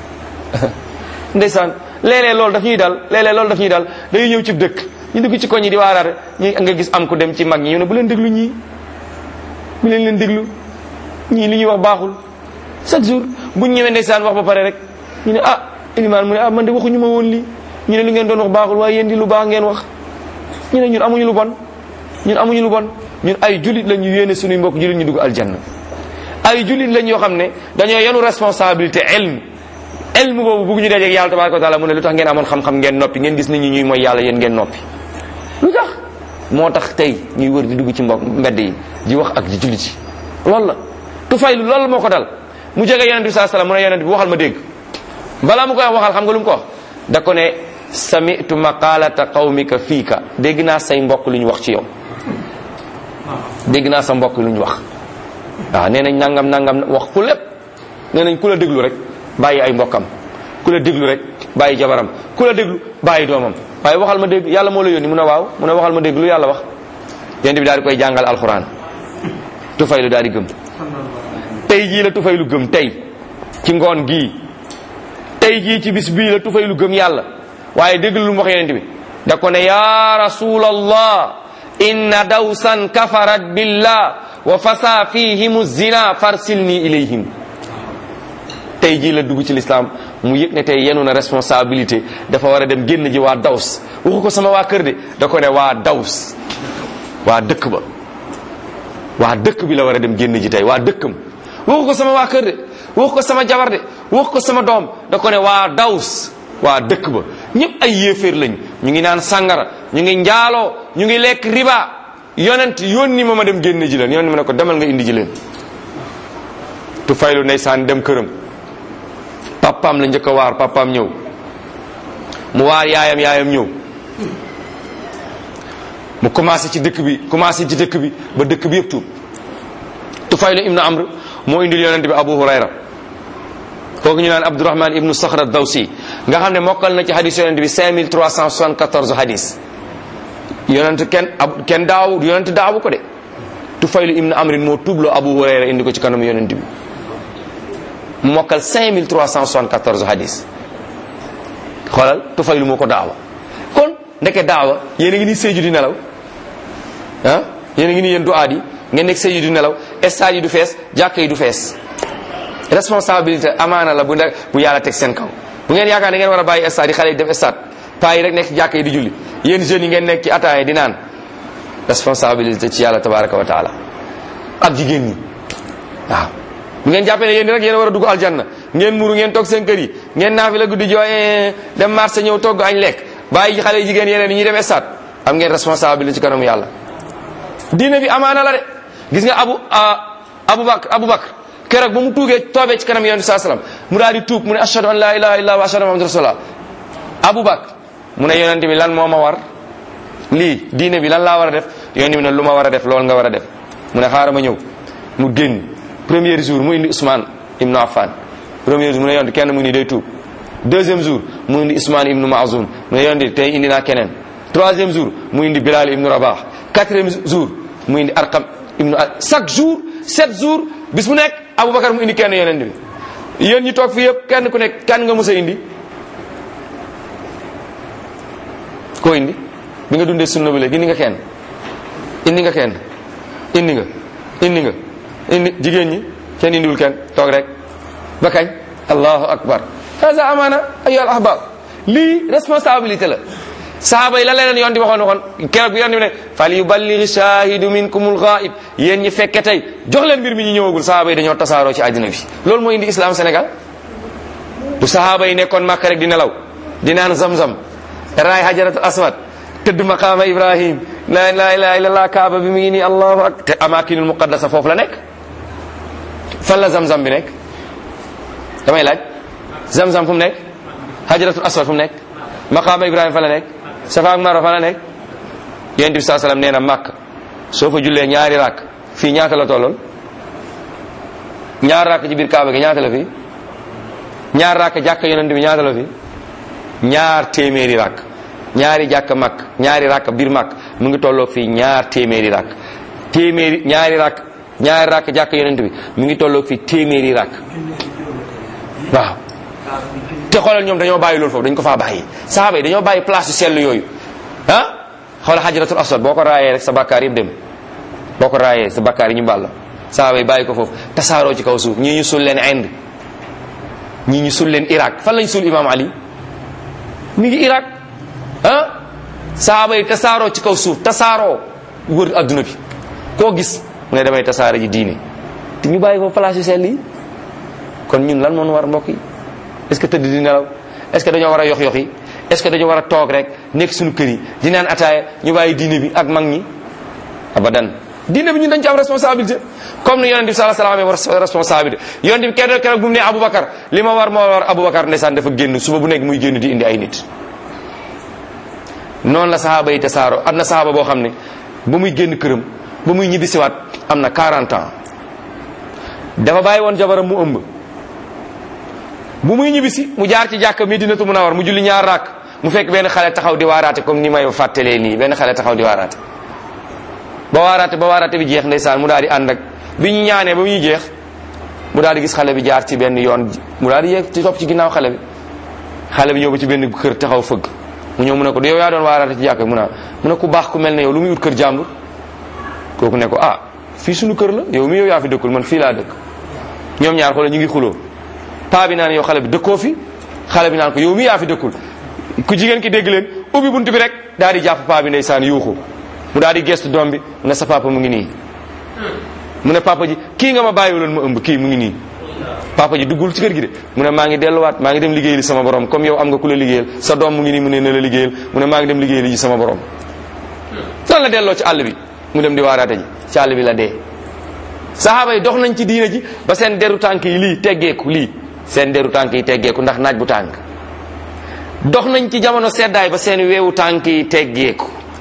ndeysaan léeg-léeg loolu daf ñuy dal léeg-léeg loolu daf ñuy dal dañuy ñëw ci dëkk ñu dugg ci koñ yi di waaraate ñu nga gis am ku dem ci mag ñi ñu ne bu leen déglu ñii bu leen leen déglu ñii li ñuy wax baaxul chaque jour buñ ñëwee ndeysaan wax ba pare rek ñu ne ah ilimaan mu ne ah man de waxuñu ma woon lii ñu ne lu ngeen doon wax baaxul waaye yéen di lu baax ngeen wax ñu ne ñun amuñu lu bon ñun amuñu lu bon ñun ay julit la ñu yéene suñuy mbokk julit ñu dugg aljanna ay julit lañ yoo xam ne dañoo yenu responsabilité ilm ilm boobu bugg ñu dajeeg yàlla tabaraka wa taala mu ne lu tax ngeen amoon xam-xam ngeen noppi ngeen gis nit ñi ñuy mooy yàlla yéen ngeen noppi lu tax moo tax tey ñuy wër di dugg ci mbokk mbedd yi di wax ak di jullit yi loolu la tufaylu loolu moo ko dal mu jege yonent bi saa salaam mu ne yonent bi waxal ma dégg balaa mu koy wax waxal xam nga lu mu ko wax da ko ne samitu maqalata qawmika fiika dégg naa say mbokk lu ñu wax ci yow dégg naa sa mbokk lu ñu wax waaw nee nañ nangam nangam wax ku lépp nee nañ ku la déglu rek bàyyi ay mbokkam ku la déglu rek bàyyi jabaram ku la déglu bàyyi doomam waaye waxal ma dégg yàlla moo la yónni mu ne waaw mu ne waxal ma dégg lu yàlla wax yonent bi daal di koy jàngal alxuraan tufaylu daal di gëm tey jii la tufaylu gëm tey ci ngoon gii tey jii ci bis bii la tufaylu gëm yàlla waaye dégg lu mu wax yonent bi da ko ne ya rasulallah inna dawsan kafarat billah wa fasa fihim zina farsilni ilayhim tey jii la dugg ci lislaam mu yëg ne tey yenu na responsabilité dafa war a dem génn ji waa daws waxu ko sama waa kër de da ko ne waa daws waa dëkk ba waa dëkk bi la war a dem génn ji tey waa dëkkam waxu ko sama waa kër de waxu ko sama jabar de waxu ko sama doom da ko ne waa daws waa dëkk ba ñëpp ay yéeféer lañ ñu ngi naan sàngara ñu ngi njaaloo ñu ngi lekk riba yonent yónni ma ma dem génn ji leen yónni ma ne ko demal nga indi ji leen tu faylu ndeysaan dem këram papaam la njëkk a waar papaam ñëw mu waar yaayam yaayam ñëw mu commencé ci dëkk bi commencé ci dëkk bi ba dëkk bi yëpp tuub Tufaylu ibnu Amr moo indil yonent bi Abu Hurayra kooku ñu naan Abdurahman ibnu Sakhra Dawsi nga xam ne mokkal na ci hadis yonent bi 5374 hadis yonent kenn ab kenn daaw yonent daawu ko de Tufaylu ibnu Amrin moo tuubloo Abu Hurayra indi ko ci kanam yonent bi mu mokkal 5374 hadis xoolal Tufaylu moo ko daawa kon ndeke daawa yéen a ngi nii séju di nelaw ah yéen a ngi nii yéen du aad yi ngeen nekk séju di nelaw stade yi du fees jàkk yi du fees responsabilité amaana la bu ne bu yàlla teg seen kaw bu ngeen yaakaar ne ngeen war a bàyyi stade yi xale yi def stade paa yi rek nekk ci jàkk yi di julli yéen jeunes yi ngeen nekk ci ataaya di naan responsabilité ci yàlla tabaraka wa taala ak jigéen ñi waaw bu ngeen jàppee ne yéen rek yéen a war a dugg aljanna ngeen muru ngeen toog seen kër yi ngeen naafi la guddi jooy dem marché ñëw togg añ lekk bàyyi xale jigéen yeneen yi ñuy dem stade am ngeen responsabilité ci kanamu yàlla diine bi amaana la de gis nga abu abu bakr abu bakr keroog ba mu tuugee toobee ci kanam yonent saa salaam mu daal di tuub mu ne ashhadu an la ilaha illa wa ashhadu anna muhammadan rasulullah abu bakr mu ne yonent bi lan moo ma war lii diine bi lan laa war a def yonent bi ne lu ma war a def loolu nga war a def mu ne xaaral ma ñëw mu génn premier jour mu indi Ousmane ibnu Affan premier jour mu ne yonent kenn mu ngi nii day tuub deuxième jour mu indi Ousmane ibnu Maazun mu ne yonent tey indi naa keneen troisième jour mu indi Bilal ibnu Rabah quatrième jour mu indi Arqam ibnu chaque jour sept jours bis mu nekk Aboubacar mu indi kenn yonent bi yéen ñi toog fii yëpp kenn ku nekk kan nga mës a indi koo indi bi nga dundee sunna ba léegi indi nga kenn indi nga kenn indi nga indi nga indi jigéen ñi kenn indiwul kenn toog rek ba kañ allahu akbar hasa amana ayu al ahbab lii responsabilité la sahaaba yi la leen yoon di waxoon waxoon keroog bi yoon di ne fal yuballigh shahidu minkumul ghaib yéen ñi fekke tey jox leen mbir mi ñu ñëwagul sahaaba yi dañoo tasaaroo ci àddina bi loolu moo indi islam Sénégal bu sahaaba yi nekkoon Makka rek di nelaw di naan zam-zam raay hajaratul aswad tëdd maqaama ibrahim la la ilaha illallah kaaba bi mu ngi nii allahu ak te amakinul muqaddasa foofu la nekk fan la zam-zam bi nekk damay laaj zam-zam fu mu nekk hajaratul aswad fu mu nekk maqaama ibrahim fa la nekk safa ak marwa fa la nekk yonent bi saa sallam nee na màkk soo fa jullee ñaari rakk fii ñaata la tolloon ñaar rakk ci biir kaaba gi ñaata la fii ñaar rakk jàkk yonent bi ñaata la fii ñaar téeméeri rakk ñaari jàkk makk ñaari rakk biir makk mu ngi tolloo fii ñaar téeméeri rakk téeméeri ñaari rakk ñaari rakk jàkk yonent bi mu ngi tolloo fii téeméeri rakk waaw te xoolal ñoom dañoo bàyyi loolu foofu dañ ko faa bàyyi sahaaba yi dañoo bàyyi place yu sell yooyu ah xoolal xajaratul aswad boo ko raayee rek sa bakkaar yëpp dem boo ko raayee sa bakkaar yi ñu bàll sahaaba yi bàyyi ko foofu tasaaroo ci kaw suuf ñii ñu sul leen Inde ñii ñu sul leen Irak fan lañ sul imam Ali mi ngi Irak ah sahaaba yi tasaaroo ci kaw suuf tasaaroo wër adduna bi koo gis mu ne damay tasaare ji diine te ñu bàyyi foofu place yu sell yi kon ñun lan moon war mbokk yi est-ce que tëdd di nelaw est-ce que dañoo war a yox yox yi est-ce que dañoo war a toog rek nekk suñu kër yi di naan ataaya ñu bàyyi diine bi ak mag ñi abadan diine bi ñun dañ ci am responsabilité comme ni yonent bi sallallahu alayhi wa sallam amee responsabilité yonent bi keroog keroog bu mu ne Aboubacar li ma war moo war Aboubacar ndeysaan dafa génn suba bu nekk muy génn di indi ay nit noonu la sahaaba yi tasaaro am na sahaaba boo xam ne ba muy génn këram ba muy ñibbisiwaat am na 40 ans dafa bàyyi woon jabaram mu ëmb bu muy ñibbisi mu jaar ci jàkka Medinatu Munawwar mu julli ñaar raak mu fekk benn xale taxaw di waaraate comme ni may fàttalee nii benn xale taxaw di waaraate ba waaraate ba waaraate bi jeex ndeysaan mu daal di ànd ak bi ñu ñaanee ba muy jeex mu daal di gis xale bi jaar ci benn yoon mu daal di yéeg ci topp ci ginnaaw xale bi xale bi ñëw ba ci benn kër taxaw fëgg mu ñëw mu ne ko yow yaa doon waaraate ci jàkka mu ne mu ne ku baax ku mel ne yow lu muy ut kër jàmbur kooku ne ko ah fii suñu kër la yow mi yow yaa fi dëkkul man fii laa dëkk ñoom ñaar xoolal ñu ngi xuloo paa bi naan yow xale bi dëkkoo fi xale bi naan ko yow mi yaa fi dëkkul ku jigéen ki dégg leen ubbi buntu bi rek daal di jàpp paa bi ndeysaan yuuxu mu daal di gestu doom bi mu ne sa papa mu ngi nii mu ne papa ji kii nga ma bàyyiwuloon ma ëmb kii mu ngi nii papa ji duggul ci kër gi de mu ne maa ngi delluwaat maa ngi dem liggéeyali sama borom comme yow am nga ku la liggéeyal sa doom mu ngi nii mu ne na la liggéeyal mu ne maa ngi dem liggéeyali ji sama borom lan la delloo ci àll bi mu dem di waaraate ji ci àll bi la dee sahaaba yi dox nañ ci diina ji ba seen deru tànk yi lii teggeeku lii seen deru tànk yi teggeeku ndax naaj bu tànk dox nañ ci jamono seddaay ba seen weewu tànk yi teggeeku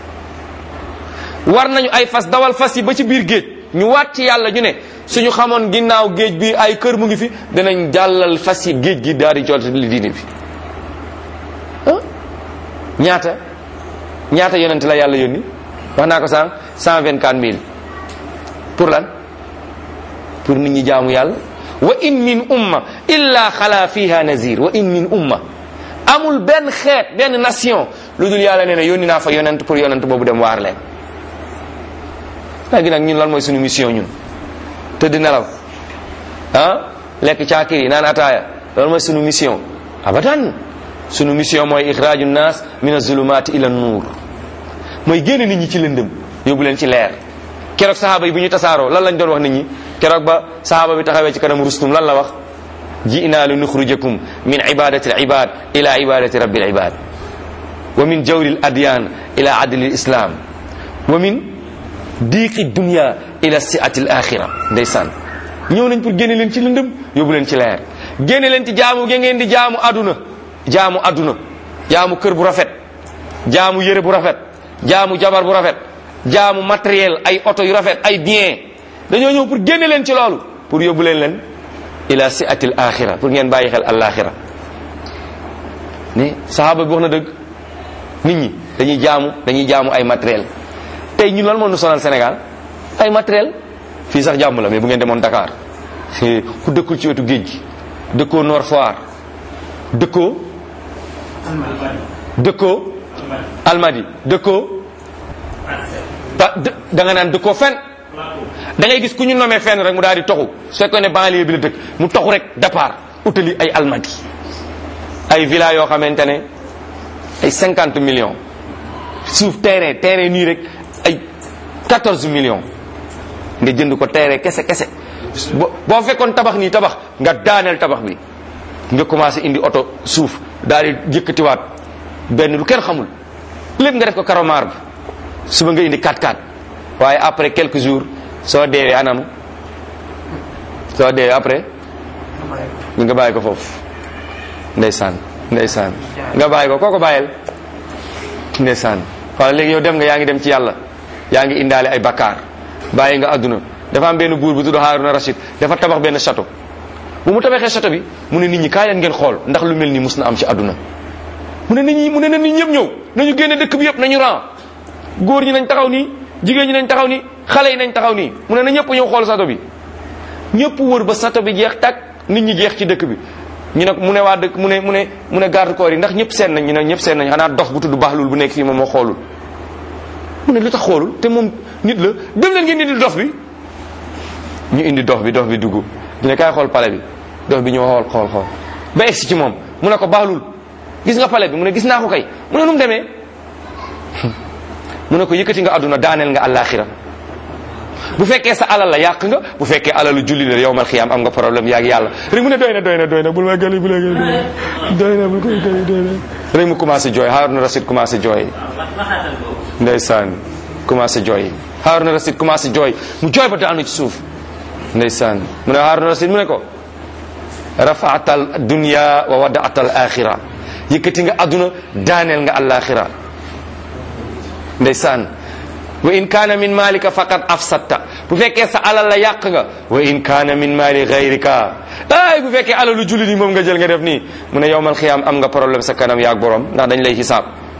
war nañu ay fas dawal fas yi ba ci biir géej ñu waat ci yàlla ñu ne suñu xamoon ginnaaw géej bi ay kër mu ngi fi danañ jàllal fas yi géej gi daal di jot li diine bi ah ñaata ñaata yonent la yàlla yónni wax naa ko sànq cent vingt quatre mille pour lan pour nit ñi jaamu yàlla wa in min umma illa xala fiha nazir wa in min umma amul benn xeet benn nation lu dul yàlla nee na yónni naa fa yonent pour yonent boobu dem waar leen léegi nag ñun lan mooy suñu mission ñun tëdd nelaw ah lekk caakir yi naan ataaya loolu mooy suñu mission abadan suñu mission mooy ixraaju nas min azulumati ila nuur mooy génne nit ñi ci lëndëm yóbbu leen ci leer keroog sahaaba yi bu ñu tasaaroo lan lañ doon wax nit ñi keroog ba sahaaba bi taxawee ci kanam rustum lan la wax ji'na li nuxrijakum min ibadati al ibad ila ibadati rabbil ibad wa min jawri al adyan ila adli al islam wa min diiqi dunya ila siati al axira ndeysaan ñëw nañ pour génne leen ci lëndëm yóbbu leen ci leer génne leen ci jaamu ge ngeen di jaamu aduna jaamu aduna jaamu kër bu rafet jaamu yére bu rafet jaamu jabar bu rafet jaamu matériel ay oto yu rafet ay bien dañoo ñëw pour génne leen ci loolu pour yóbbu leen leen ila siatil axira pour ngeen bàyyi xel alaxira ne sahaaba bi wax na dëgg nit ñi dañuy jaamu dañuy jaamu ay matériel tey ñun lan moo nu sonal Sénégal ay matériel fii sax jàmm la mais bu ngeen demoon Dakar ku dëkkul ci wetu géej gi dëkkoo Nord Foire dëkkoo dëkkoo Almadi dëkkoo da da nga naan dëkkoo fen da ngay gis ku ñu nomee fenn rek mu daal di toxu su fekkoon ne banlieue bi la dëkk mu toxu rek départ utali ay Almadi ay villa yoo xamante ne ay cinquante millions suuf terrain terrain nii rek ay quatorze millions nga jënd ko terrain kese kese bo boo fekkoon tabax nii tabax nga daaneel tabax bi nga commencé indi oto suuf daal di yëkkatiwaat benn lu kenn xamul lépp nga def ko karomar bi suba nga indi 4x4 waaye après quelques jours soo deewee anam soo deewee après nga bàyyi ko foofu ndeysaan ndeysaan nga bàyyi ko kooko bàyyel ndeysaan wala léegi yow dem nga yaa ngi dem ci yàlla yaa ngi indaale ay bakkaar bàyyi nga àdduna dafa am benn buur bu tudd Haaruna Rashid dafa tabax benn château bu mu tabaxee château bi mu ne nit ñi kaay leen ngeen xool ndax lu mel nii mus na am ci àdduna mu ne nit ñi mu ne na nit ñëpp ñëw nañu génne dëkk bi yëpp nañu ran góor ñi nañ taxaw nii jigéen ñi nañ taxaw nii xale yi nañ taxaw nii mu ne na ñëpp ñëw xool château bi ñëpp wër ba château bi jeex tak nit ñi jeex ci dëkk bi ñu ne mu ne waa dëkk mu ne mu ne mu ne garde corps yi ndax ñëpp seen nañ ñu ne ñëpp seen nañ xanaa dox bu tudd baaxlul bu nekk fii moom moo xoolul mu ne lu tax xoolul te moom nit la dem leen ngeen indi dox bi ñu indi dox bi dox bi dugg ñu ne kaay xool pale bi dox bi ñëw xool xool xool ba egsi ci moom mu ne ko baaxlul gis nga pale bi mu ne gis naa ko kay mu ne nu mu demee mu ne ko yëkkati nga àdduna daaneel nga àllaaxira bu fekkee sa alal la yàq nga bu fekkee alalu julli la yowmal xiyaam am nga problème yaag yàlla rek mu ne doy na doy na doy na bul ma gëli bul ma gëli doy na bul koy gëli doy na rek mu commencé jooy Haaruna Rasid commencé jooy ndeysaan commencé jooy Haaruna Rasid commencé jooy mu jooy ba daanu ci suuf ndeysaan mu ne Haaruna Rasid mu ne ko rafaatal dunya wa wadaatal axira yëkkati nga àdduna daaneel nga àllaaxira ndeysaan wa in kaana min malika faqad afsatta bu fekkee sa alal la yàq nga wa in kaana min mali gayrika ay bu fekkee alalu jullit yi moom nga jël nga def nii mu ne yowmal xiyaam am nga problème sa kanam yaag borom ndax dañ lay xisaab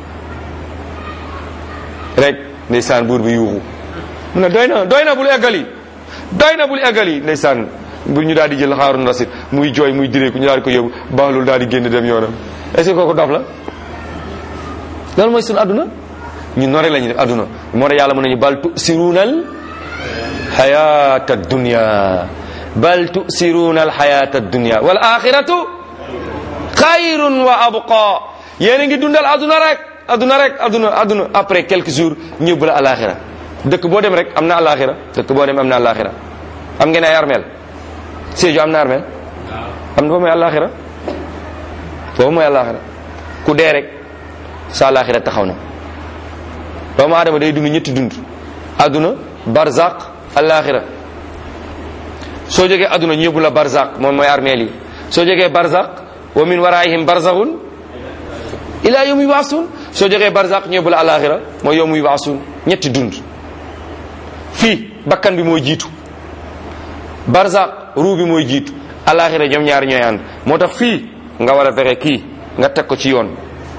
rek ndeysaan buur bi yuuxu mu ne doy na doy na bul eggali doy na bul eggali ndeysaan bu ñu daal di jël Haarun Rasid muy jooy muy direeku ñu daal di ko yóbbu baaxlul daal di génn dem yoonam est-ce que kooku dof la loolu mooy sunu adduna ñun noonu rek la ñuy def adduna moo tax yàlla mën nañu bal tusiruuna al xayata dunya bal tusiruuna al xayata dunya wal axiratu xayrun wa abqa yéen a ngi dundal adduna rek adduna rek adduna adduna après quelques jours ñëbb la alaxira dëkk boo dem rek am na alaxira dëkk boo dem am na alaxira am ngeen ay armeel Sédhiou am na armeel am na foofu mooy alaxira foofu mooy alaxira ku dee rek sa alaxira taxaw na doomu aadama day dund ñetti dund adduna barzaq alaxira soo jógee adduna ñu yóbbu la barzaq moom mooy armeel yi soo jógee barzaq wa min waraihim barzakhun ila yawmi yubaasun soo jógee barzaq ñu yóbbu la alaxira mooy yawmi yubaasun ñetti dund fii bakkan bi mooy jiitu barzaq ruu bi mooy jiitu alaxira ñoom ñaar ñooy ànd moo tax fii nga war a fexe kii nga teg ko ci yoon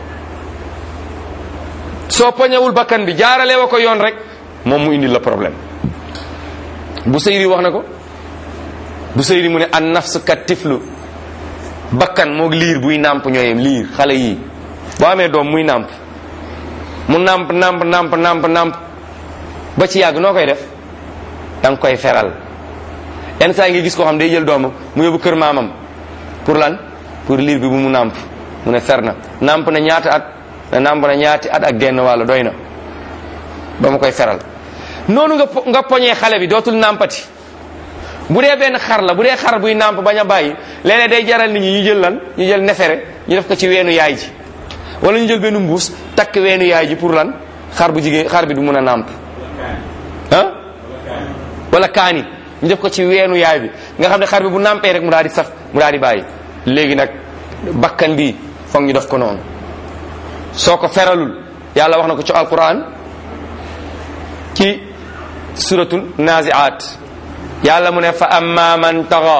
soo poñewul bakkan bi jaarale wa ko yoon rek moom mu indi la problème bu seyri wax na ko bu seyri mu ne an nafs kat tiflu bakkan moog liir buy nàmp ñooyem liir xale yii boo amee doom muy nàmp mu nàmp nàmp nàmp nàmp nàmp ba ci yàgg noo koy def da nga koy feral yenn saa ngi gis koo xam day jël doomam mu yóbbu kër maamam pour lan pour liir bi bu mu nàmp mu ne fer na nàmp na ñaata at na nàmp na ñaati at ak genn wàll doy na ba ma koy feral noonu nga nga poñee xale bi dootul nàmpati bu dee benn xar la bu dee xar buy nàmp bañ a bàyyi léeg-léeg day jaral nit ñi ñu jël lan ñu jël nefere ñu def ko ci weenu yaay ji wala ñu jël benn mbuus takk weenu yaay ji pour lan xar bu jigéen xar bi du mun a nàmp ah wala kaani ñu def ko ci weenu yaay bi nga xam ne xar bi bu nàmpee rek mu daal di saf mu daal di bàyyi léegi nag bakkan bi foog ñu def ko noonu soo ko feralul yàlla wax na ko ci alquran ci suratul naziat yàlla mu ne fa amma man taxa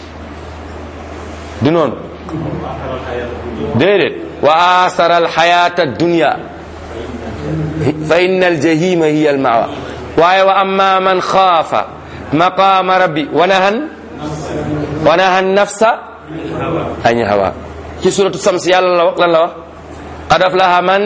du noonu déedéet wa asara alxayata dunya fa inna aljahima hiya almawa waaye wa amma man xaafa maqama rabbi wa nahan wa nahan nafsa añ hawa ci suratu sams yàlla la wax lan la wax qad aflaha man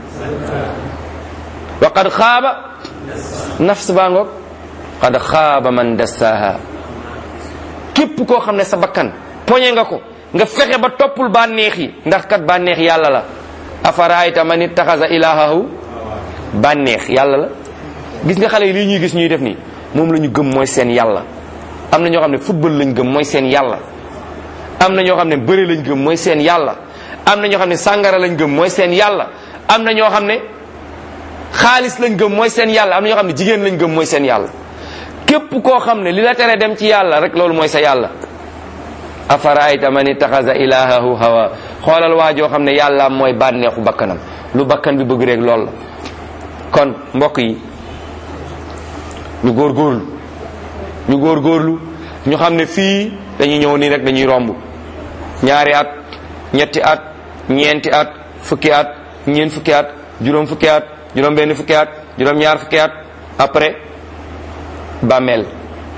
wa qad xaaba nafs baa ngoog qad xaaba man dassaha képp koo xam ne sa bakkan poñe nga ko nga fexe ba toppul bànneex yi ndax kat bànneex yàlla la afaraayta man ittaxasa ilahahu bànneex yàlla la gis nga xale yi lii ñuy gis ñuy def nii moom la ñu gëm mooy seen yàlla am na ñoo xam ne football lañ gëm mooy seen yàlla am na ñoo xam ne bëre lañ gëm mooy seen yàlla am na ñoo xam ne sàngara lañ gëm mooy seen yàlla am na ñoo xam ne xaalis lañ gëm mooy seen yàlla am na ñoo xam ne jigéen lañ gëm mooy seen yàlla képp koo xam ne li la tere dem ci yàlla rek loolu mooy sa yàlla afaraayta man ittaxasa ilahahu hawa xoolal waa joo xam ne yàlla mooy bànneexu bakkanam lu bakkan bi bëgg rek lool la kon mbokk yi ñu góorgóorlu ñu góorgóorlu ñu xam ne fii dañuy ñëw nii rek dañuy romb ñaari at ñetti at ñeenti at fukki at ñeent fukki at juróom fukki at juróom benn fukki at juróom ñaar fukki at après bàmmeel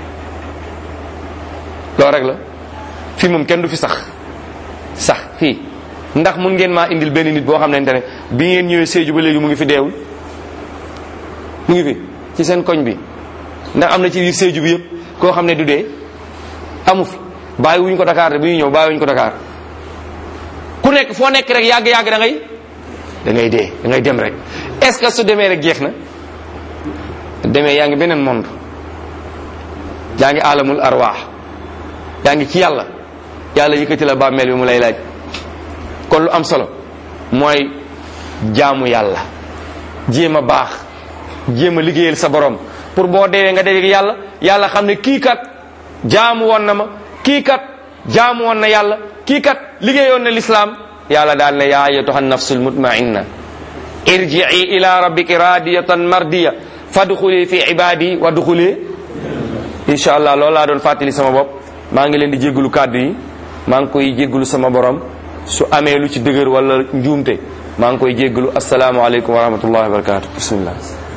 loolu rek la fii moom kenn du fi sax sax fii ndax mun ngeen maa indil benn nit boo xam ne ne bi ngeen ñëwee Sédhiou ba léegi mu ngi fi deewul mu ngi fi ci seen koñ bi ndax am na ci biir Sédhiou bi yëpp koo xam ne du dee amu fi bàyyi wuñ ko Dakar de bu ñuy ñëw bàyyi wuñ ko Dakar ku nekk foo nekk rek yàgg-yàgg da ngay da ngay dee da ngay dem rek est-ce que su demee rek jeex na demee yaa ngi beneen monde yaa ngi alamul arwaax yaa ngi ci yàlla yàlla yëkkati la bàmmeel bi mu lay laaj kon lu am solo mooy jaamu yàlla jéem a baax jéem a liggéeyal sa borom pour boo deewee nga dee yàlla yàlla xam ne kii kat jaamu woon na ma kii kat jaamu woon na yàlla kii kat liggéeyoon na lislaam yàlla daal ne yaa ayyatuha nafsul mutmainna irji'i ila rabbiki radiyatan mardiya fadxuli fi ibadi wa duxuli incha allah loolu laa doon fàttali sama bopp maa ngi leen di jéggalu kàddu yi maa ngi koy jéggalu sama borom su amee lu ci dëgër wala njuumte maa ngi koy jéggalu asalaamaaleykum wa rahmatullahi wa barakatu bismillah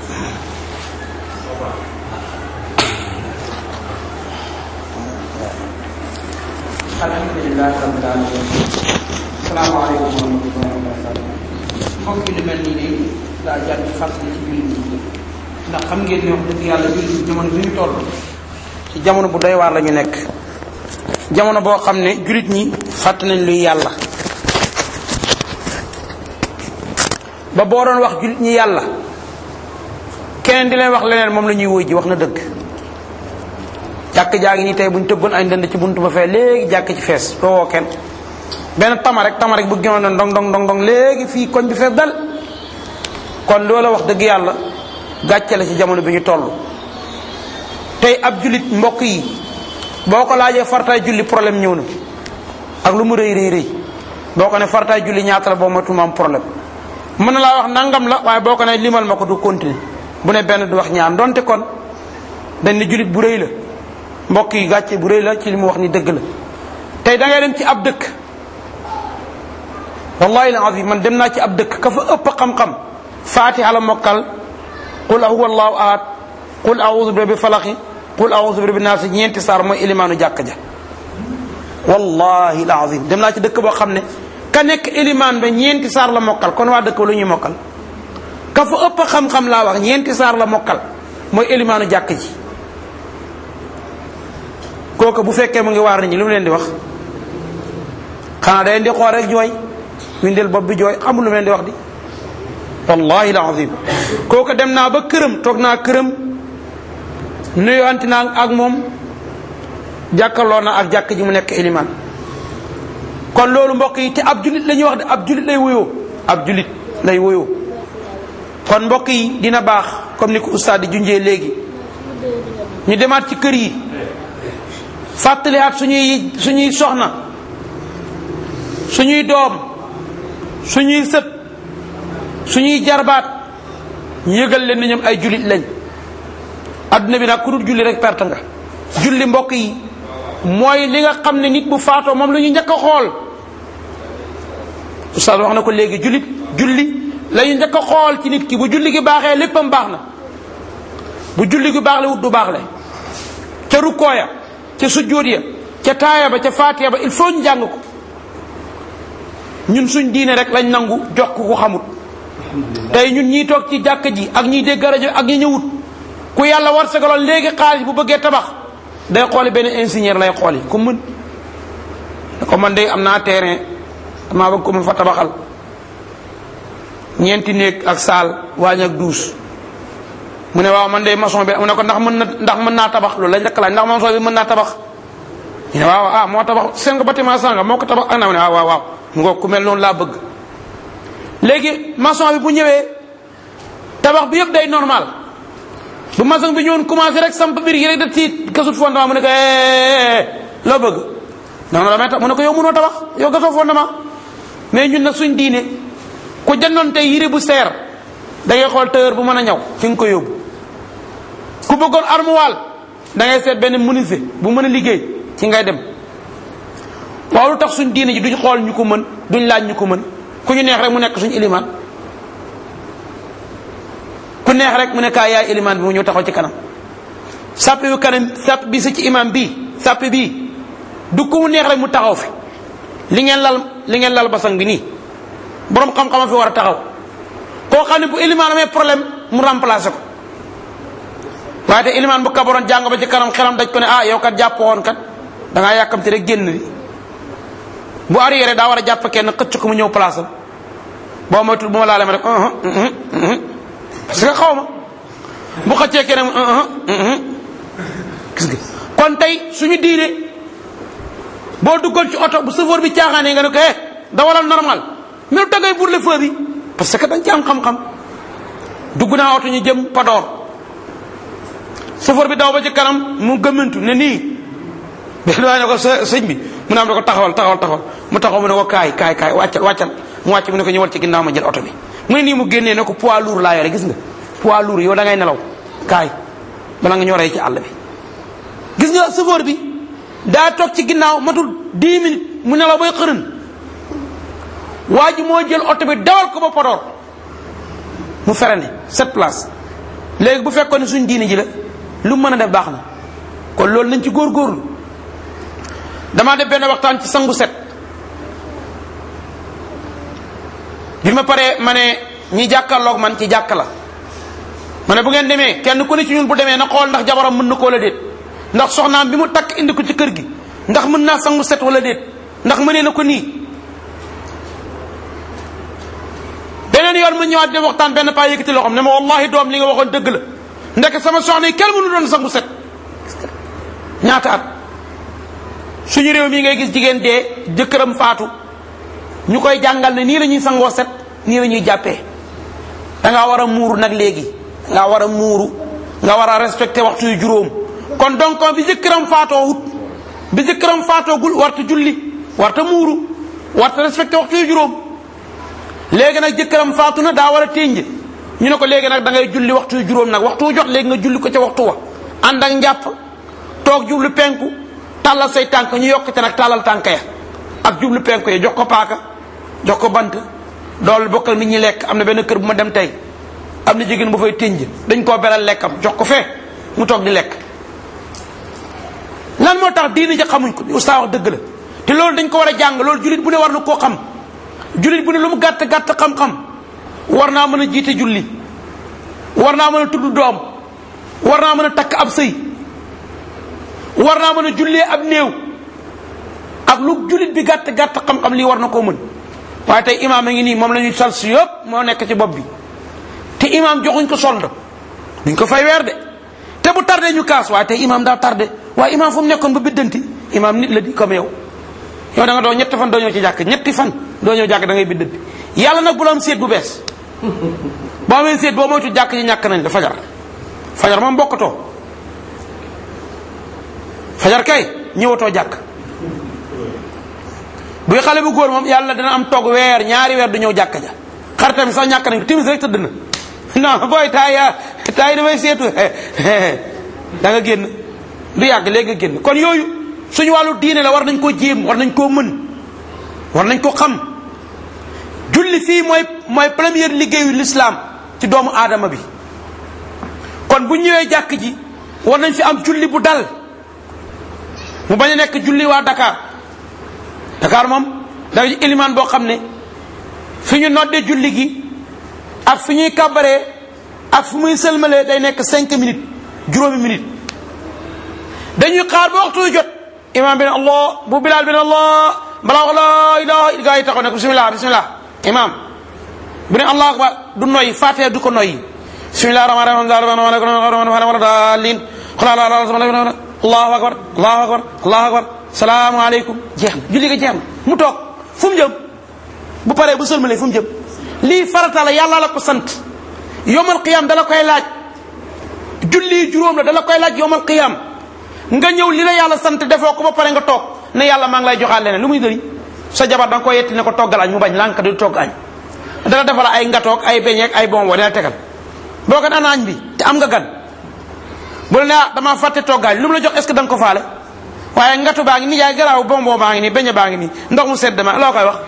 alhamdulilah rabbil alamin salaamaaleykum wa rahmatullahi wa barakatu mbokk yi lu mel nii de daa jar ci fàttali ci jullit ñi ndax xam ngeen ne wax dëgg yàlla jullit ñi jamono bi ñu toll ci jamono bu doy waar la ñu nekk jamono boo xam ne jullit ñi fàtt nañ luy yàlla ba boo doon wax jullit ñi yàlla keneen di leen wax leneen moom la ñuy wóy ji wax na dëgg jàkk jaa ngi nii tey bu ñu tëggoon ay ndënd ci buntu ba fee léegi jàkk ci fees doo woo kenn benn tama rek tama rek bu gënoon na ndong ndong ndong ndong léegi fii koñ bi fees dal kon loola wax dëgg yàlla gàcce la ci jamono bi ñu toll tey ab jullit mbokk yi boo ko laajee fartaay julli problème ñëw na ak lu mu rëy rëy rëy boo ko ne fartaay julli ñaata la boo matul ma am problème mën na laa wax nangam la waaye boo ko ne limal ma ko du continuer bu ne benn du wax ñaar donte kon dañ ne jullit bu rëy la mbokk yi gàcce bu rëy la ci li mu wax ni dëgg la tey da ngay dem ci ab dëkk wallahi alazim man dem naa ci ab dëkk ka fa ëpp xam-xam fatiha la mokkal qul huwa allahu ahad qul a'udhu bi rabbil falaqi qul a'udhu bi rabbin nas ñeenti saar mooy ilimaanu jàkk ja wallahi alazim dem naa ci dëkk boo xam ne ka nekk ilimaan ba ñeenti saar la mokkal kon waa dëkk ba lu ñuy mokkal ka fa ëpp xam-xam laa wax ñeenti saar la mokkal mooy ilimaanu jàkk ji kooku bu fekkee mu ngi waar nit ñi lu mu leen di wax xanaa da leen di xool rek jooy windeel bopp bi jooy xamul lu mu leen di wax di wallahi alazim kooku dem naa ba këram toog naa këram nuyuwanti naa ak moom jàkkaloo na ak jàkk ji mu nekk ilimaan kon loolu mbokk yi te ab julit la ñuy wax de ab julit lay woyoo ab julit lay woyoo kon mbokk yi dina baax comme ni ko ustaad di junjee léegi ñu demaat ci kër yi fàttaliwaat suñuy suñuy soxna suñuy doom suñuy sët suñuy jarbaat ñu yëgal leen ni ñoom ay julit lañ adduna bi nag ku dul julli rek perte nga julli mbokk yi mooy li nga xam ne nit bu faatoo moom la ñu njëkk a xool oustaz wax na ko léegi jullit julli la ñu njëkk a xool ci nit ki bu julli gi baaxee léppam baax na bu julli gi baax le wut du baax le ca rukkoo ya ca sujjóot ya ca taaya ba ca faatiya ba il faut ñu jàng ko ñun suñ diine rek lañ nangu jox ko ko xamut tey ñun ñiy toog ci jàkk ji ak ñiy dégg rajo ak ñi ñëwut ku yàlla war sagaloon léegi xaalis bu bëggee tabax day xooli benn ingénieur lay xooli ku mën da ko man de am naa terrain damaa bëgg ko ma fa tabaxal ñeenti néeg ak saal waañ ak duus mu ne waaw man de maçon bi mu ne ko ndax mën na ndax mën naa tabax loolu lañ njëkk laaj ndax maçon bi mën naa tabax ñu ne waaw ah moo tabax seen nga bâtiment sanga moo ko tabax ak na mu ne waaw waaw waaw mu nga ku mel noonu laa bëgg léegi maçon bi bu ñëwee tabax bi yëpp day normal bu maçon bi ñëwoon commencé rek samp biir yi rek da tiit gasut fondement mu ne ko loo bëgg non non damay tax mu ne ko yow mënoo tabax yow gasoo fondement mais ñun nag suñ diine ku jëndoon tey yére bu seer da ngay xool tailleur bu mën a ñaw fi nga ko yóbbu ku bëggoon armoire da ngay seet benn menuisier bu mën a liggéey ci ngay dem waaw lu tax suñ diine ji duñ xool ñu ko mën duñ laaj ñu ko mën ku ñu neex rek mu nekk suñu ilimaan ku neex rek mu ne kaa yaay ilimaan bi mu ñëw taxaw ci kanam sàpp yu kanam sàpp bi sa ci imam bii sàpp bii du ko mu neex rek mu taxaw fi li ngeen lal li ngeen lal basang bi nii borom xam-xama fi war a taxaw koo xam ne bu ilimaan amee problème mu remplacé ko waaye te ilimaan bu kabaroon jàng ba ci kanam xelam daj ko ne ah yow kat jàpp woon kat da ngaa yàkkamti rek génn di bu arrière daa war a jàpp kenn xëcc ko mu ñëw place am boo moytul bu ma laalee ma rek parce que xaw ma bu xëccee kenn gis nga kon tey suñu diine boo duggoon ci oto bu chauffeur bi caaxaanee nga ne ko eh dawalal normal mais da ngay burle feu bi parce que dañ ci am xam-xam dugg naa oto ñu jëm Podor chauffeur bi daw ba ci kanam mu gëmmantu ne nii benn waaye ne ko sa sëñ bi mu ne am ne ko taxawal taxawal taxawal mu taxaw mu ne ko kaay kaay kaay wàccal wàccal mu wàcc mu ne ko ñëwal ci ginnaaw ma jël oto bi mu ne nii mu génnee ne ko poids lourd laa yore gis nga poids lourd yow da ngay nelaw kaay bala nga ñoree ci àll bi gis nga chauffeur bi daa toog ci ginnaaw matul 10 minutes mu nelaw bay xërën waa ji moo jël oto bi dawal ko ba Podor mu ferene sept place léegi bu fekkoon ne suñ diine ji la lu mën a def baax na kon loolu nañ ci góorgóorlu damaa def benn waxtaan ci sangu set bi ma paree ma ne ñi jàkkaarloog man ci jàkka la ma ne bu ngeen demee kenn ku ne ci ñun bu demee na xool ndax jabaram mën na koo la déet ndax soxnaam bi mu takk indi ko ci kër gi ndax mën naa sangu set wala déet ndax mënee na ko nii beneen yoon mu ñëwaat dem waxtaan benn paa yëkkati loo xam ne ma wallahi doom li nga waxoon dëgg la ndek sama soxna yi kenn mënu doon sangu set ñaata at suñu réew mi ngay gis jigéen dee jëkkëram faatu ñu koy jàngal ne nii la ñuy sangoo set nii la ñuy jàppee da ngaa war a muuru nag léegi da ngaa war a muuru nga war a respecté waxtu yu juróom kon donc bi jëkkëram faatoo wut bi jëkkëram faatoo gul warta julli warta muuru warta respecté waxtu yu juróom léegi nag jëkkëram faatu na daa war a ténj ñu ne ko léegi nag da ngay julli waxtu yu juróom nag waxtu wu jot léegi nga julli ko ca waxtu wa ànd ak njàpp toog jublu penku tàllal say tànk ñu yokk ca nag tàllal tànk ya ak jublu penku ya jox ko paaka jox ko bant dool bokk ak nit ñi lekk am na benn kër bu ma dem tey am na jigéen bu fay ténj dañ koo beral lekkam jox ko fee mu toog di lekk lan moo tax diini ja xamuñ ko ustaas wax dëgg la te loolu dañ ko war a jàng loolu julit bu ne war na koo xam julit bu ne lu mu gàtt gàtt xam-xam war naa mën a jiite julli war naa mën a tudd doom war naa mën a takk ab sëy war naa mën a jullee ab néew ak lu julit bi gàtt gàtt xam-xam lii war na koo mën waaye tey imaam a ngi nii moom la ñuy sal si yëpp moo nekk ci bopp bi te imaam joxuñ ko solde duñ ko fay weer de te bu tardé ñu kaas waaye tey imaam daa tardé waaye imaam fu mu nekkoon ba biddanti imaam nit la di comme yow yow da nga doo ñetti fan doo ñëw ci jàkk ñetti fan doo ñëw jàkk da ngay biddanti yàlla nag bu la am seet bu bees boo amee seet boo moytu jàkk ñi ñàkk nañ la fajar fajar moom bokkatoo fajar kay ñëwatoo jàkk buy xale bu góor moom yàlla dina am toog weer ñaari weer du ñëw jàkka ja xaritam sax ñàkk nañ ko timis rek tëdd na non booy taay yaa taay damay seetu da nga génn du yàgg léegi nga génn kon yooyu suñu wàllu diine la war nañ koo jéem war nañ koo mën war nañ ko xam julli fii mooy mooy première liggéeyu l'islam ci doomu aadama bi kon bu ñëwee jàkk ji war nañ fi am julli bu dal mu bañ a nekk julli waa Dakar Dakar moom da ilimaan boo xam ne fi ñu noddee julli gi ak fi ñuy kàbbaree ak fu muy sëlmalee day nekk cinq minutes juróomi minutes dañuy xaar ba waxtu jot imaam bi ne allah bu bilaal bi ne allah balaa wax la ilaha gaa yi taxaw ne bismillah bismillah imaam bu ne allah akbar du noyyi faatee du ko noyyi bismillah rahmaan rahim dalin allahu akbar allahu akbar allahu akbar salaamu aleykum jeex na julli ga jeex na mu toog fu mu jëm bu paree bu sëlmalee fu mu jëm lii farata la yàlla la ko sant yomal qiyam dala koy laaj julli juróom la dala koy laaj yomal qiyam nga ñëw li la yàlla sant defoo ko ba pare nga toog ne yàlla maa ngi lay joxaat leneen lu muy dëri sa jabar da nga koy yetti ne ko toggal añ mu bañ lànk du togg añ dala defal ay ngatoog ay beñeeg ay bonbon dina tegal boo ko ana añ bi te am nga gan bu la ne ah damaa fàtte toggaañ lu mu la jox est ce que da nga ko faale waaye ngatu baa ngi nii yaay garaaw bonbon baa ngi nii beñe baa ngi nii ndox mu sedd ma loo koy wax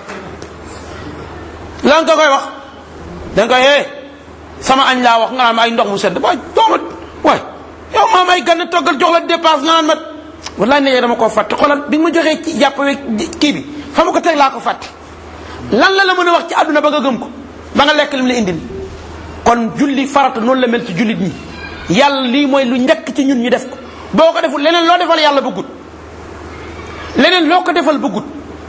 lan nga koy wax da nga koy hee sama añ laa wax nga naan ma ay ndox mu sedd waay dooma waay yow maam ay gan toggal jox la dépense nga naan ma wallaay ne dama koo fàtte xoolal bi nga ma joxee ci jàpp kii bi fa ma ko teg laa ko fàtte lan la la mën a wax ci àdduna ba nga gëm ko ba nga lekk lim la indil kon julli farata noonu la mel ci jullit ñi yàlla lii mooy lu njëkk ci ñun ñu def ko boo ko deful leneen loo defal yàlla bëggut leneen loo ko defal bëggut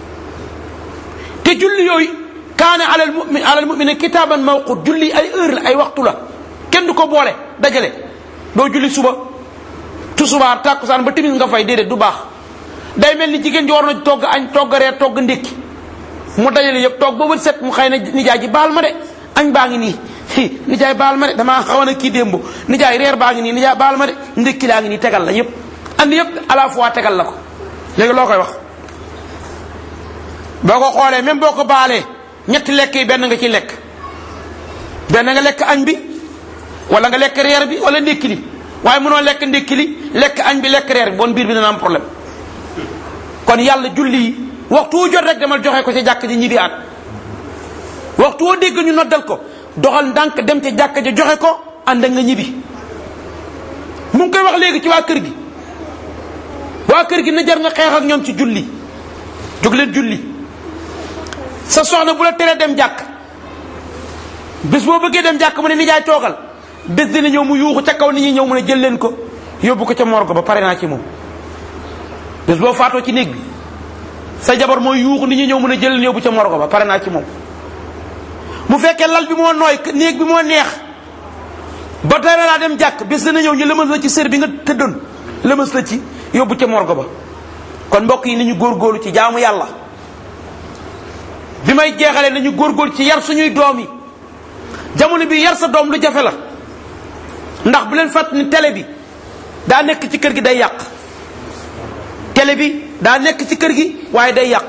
te julli yooyu kaana alal mumin alal mumine kitaaban mawqut julli ay heure la ay waxtu la kenn du ko boole dajale doo julli suba tusubaar tàkkusaan ba timis nga fay déedéet du baax day mel ni jigéen ji war na togg añ togg reer togg ndékki mu dajale yëpp toog ba bët set mu xëy na nijaay ji baal ma de añ baa ngi nii nijaay baal ma de damaa xawoon a kii démb nijaay reer baa ngi nii nijaay baal ma de ndékki laa ngi nii tegal la yëpp andi yëpp à la fois tegal la ko léegi loo koy wax boo ko xoolee même boo ko baalee ñetti lekk yi benn nga ci lekk benn nga lekk añ bi wala nga lekk reer bi wala ndékki li waaye mënoo lekk ndékki li lekk añ bi lekk reer bi bon biir bi dana am problème kon yàlla julli yi waxtu wu jot rek demal joxe ko ca jàkk ji ñibbi at waxtu woo dégg ñu noddal ko doxal ndànk dem ca jàkk ja joxe ko ànd ak nga ñibbi mu ngi koy wax léegi ci waa kër gi waa kër gi na jar nga xeex ak ñoom ci julli jóg leen julli sa soxna bu la teree dem jàkk bés boo bëggee dem jàkk mu ne nijaay toogal bés dina ñëw mu yuuxu ca kaw nit ñi ñëw mu ne jël leen ko yóbbu ko ca morgue ba pare naa ci moom bés boo faatoo ci néeg bi sa jabar mooy yuuxu nit ñi ñëw mu ne jël leen yóbbu ca morgue ba pare naa ci moom mu fekkee lal bi moo nooy néeg bi moo neex ba tere laa dem jàkk bés dina ñëw ñu lëmas la ci sër bi nga tëddoon lëmas la ci yóbbu ca morgue ba kon mbokk yi nañu góorgóorlu ci jaamu yàlla bi may jeexalee nañu góorgóorlu ci yar suñuy doom yi jamono bi yar sa doom lu jafe la ndax bu leen fàtt ni télé bi daa nekk ci kër gi day yàq télé bi daa nekk ci kër gi waaye day yàq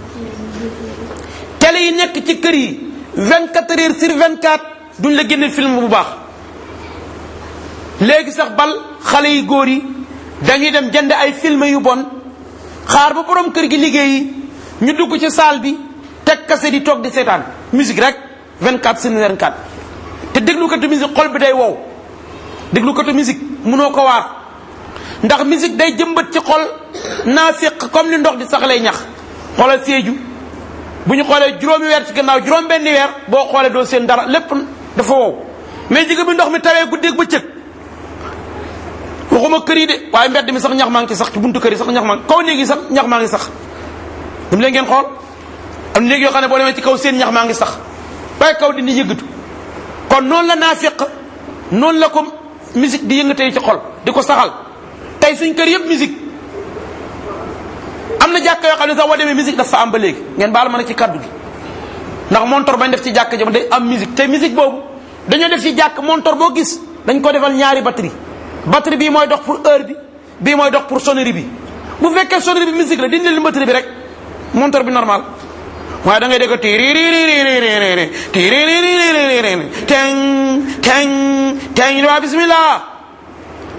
télé yi nekk ci kër yi 24 heures sur 24 duñ la génne film bu baax léegi sax bal xale yi góor yi dañuy dem jënd ay film yu bon xaar ba borom kër gi liggéeyi ñu dugg ci salle bi teg kase di toog di seetaan musique rek 24 sur 24 te déglu katu musique xol bi day wow déglu katu musique munoo ko waar ndax musique day jëmbat ci xol naafiq comme ni ndox di saxalee ñax xoolal seeju bu ñu xoolee juróomi weer ci gannaaw juróom benni weer boo xoolee doo seen dara lépp dafa wow mais jigéen bi ndox mi tawee guddeeg bëccëg waxuma kër yi de waaye mbedd mi sax ñax maa ngi ci sax ci buntu kër yi sax ñax maa ngi kaw néeg yi sax ñax maa ngi sax dam leen ngeen xool am néeg yoo xam ne boo demee ci kaw seen ñax maa ngi sax waaye kaw dindi yëngatu kon noonu la naafiq noonu la ko musique di yëngatee ci xol di ko saxal tey suñ kër yëpp musique am na jàkka yoo xam ne sax boo demee musique dafa am ba léegi ngeen baal ma ne ci kaddu gi ndax montor bañ def ci jàkka jëm day am musique te musique boobu dañoo def ci jàkk montor boo gis dañ ko defal ñaari batterie batterie bii mooy dox pour heure bi bii mooy dox pour sonnerie bi bu fekkee sonnerie bi musique la dindi leen batterie bi rek montor bi normal waaye da ngay dégg tiriririririri tiriririririri teng teng teng ñu waa bismillah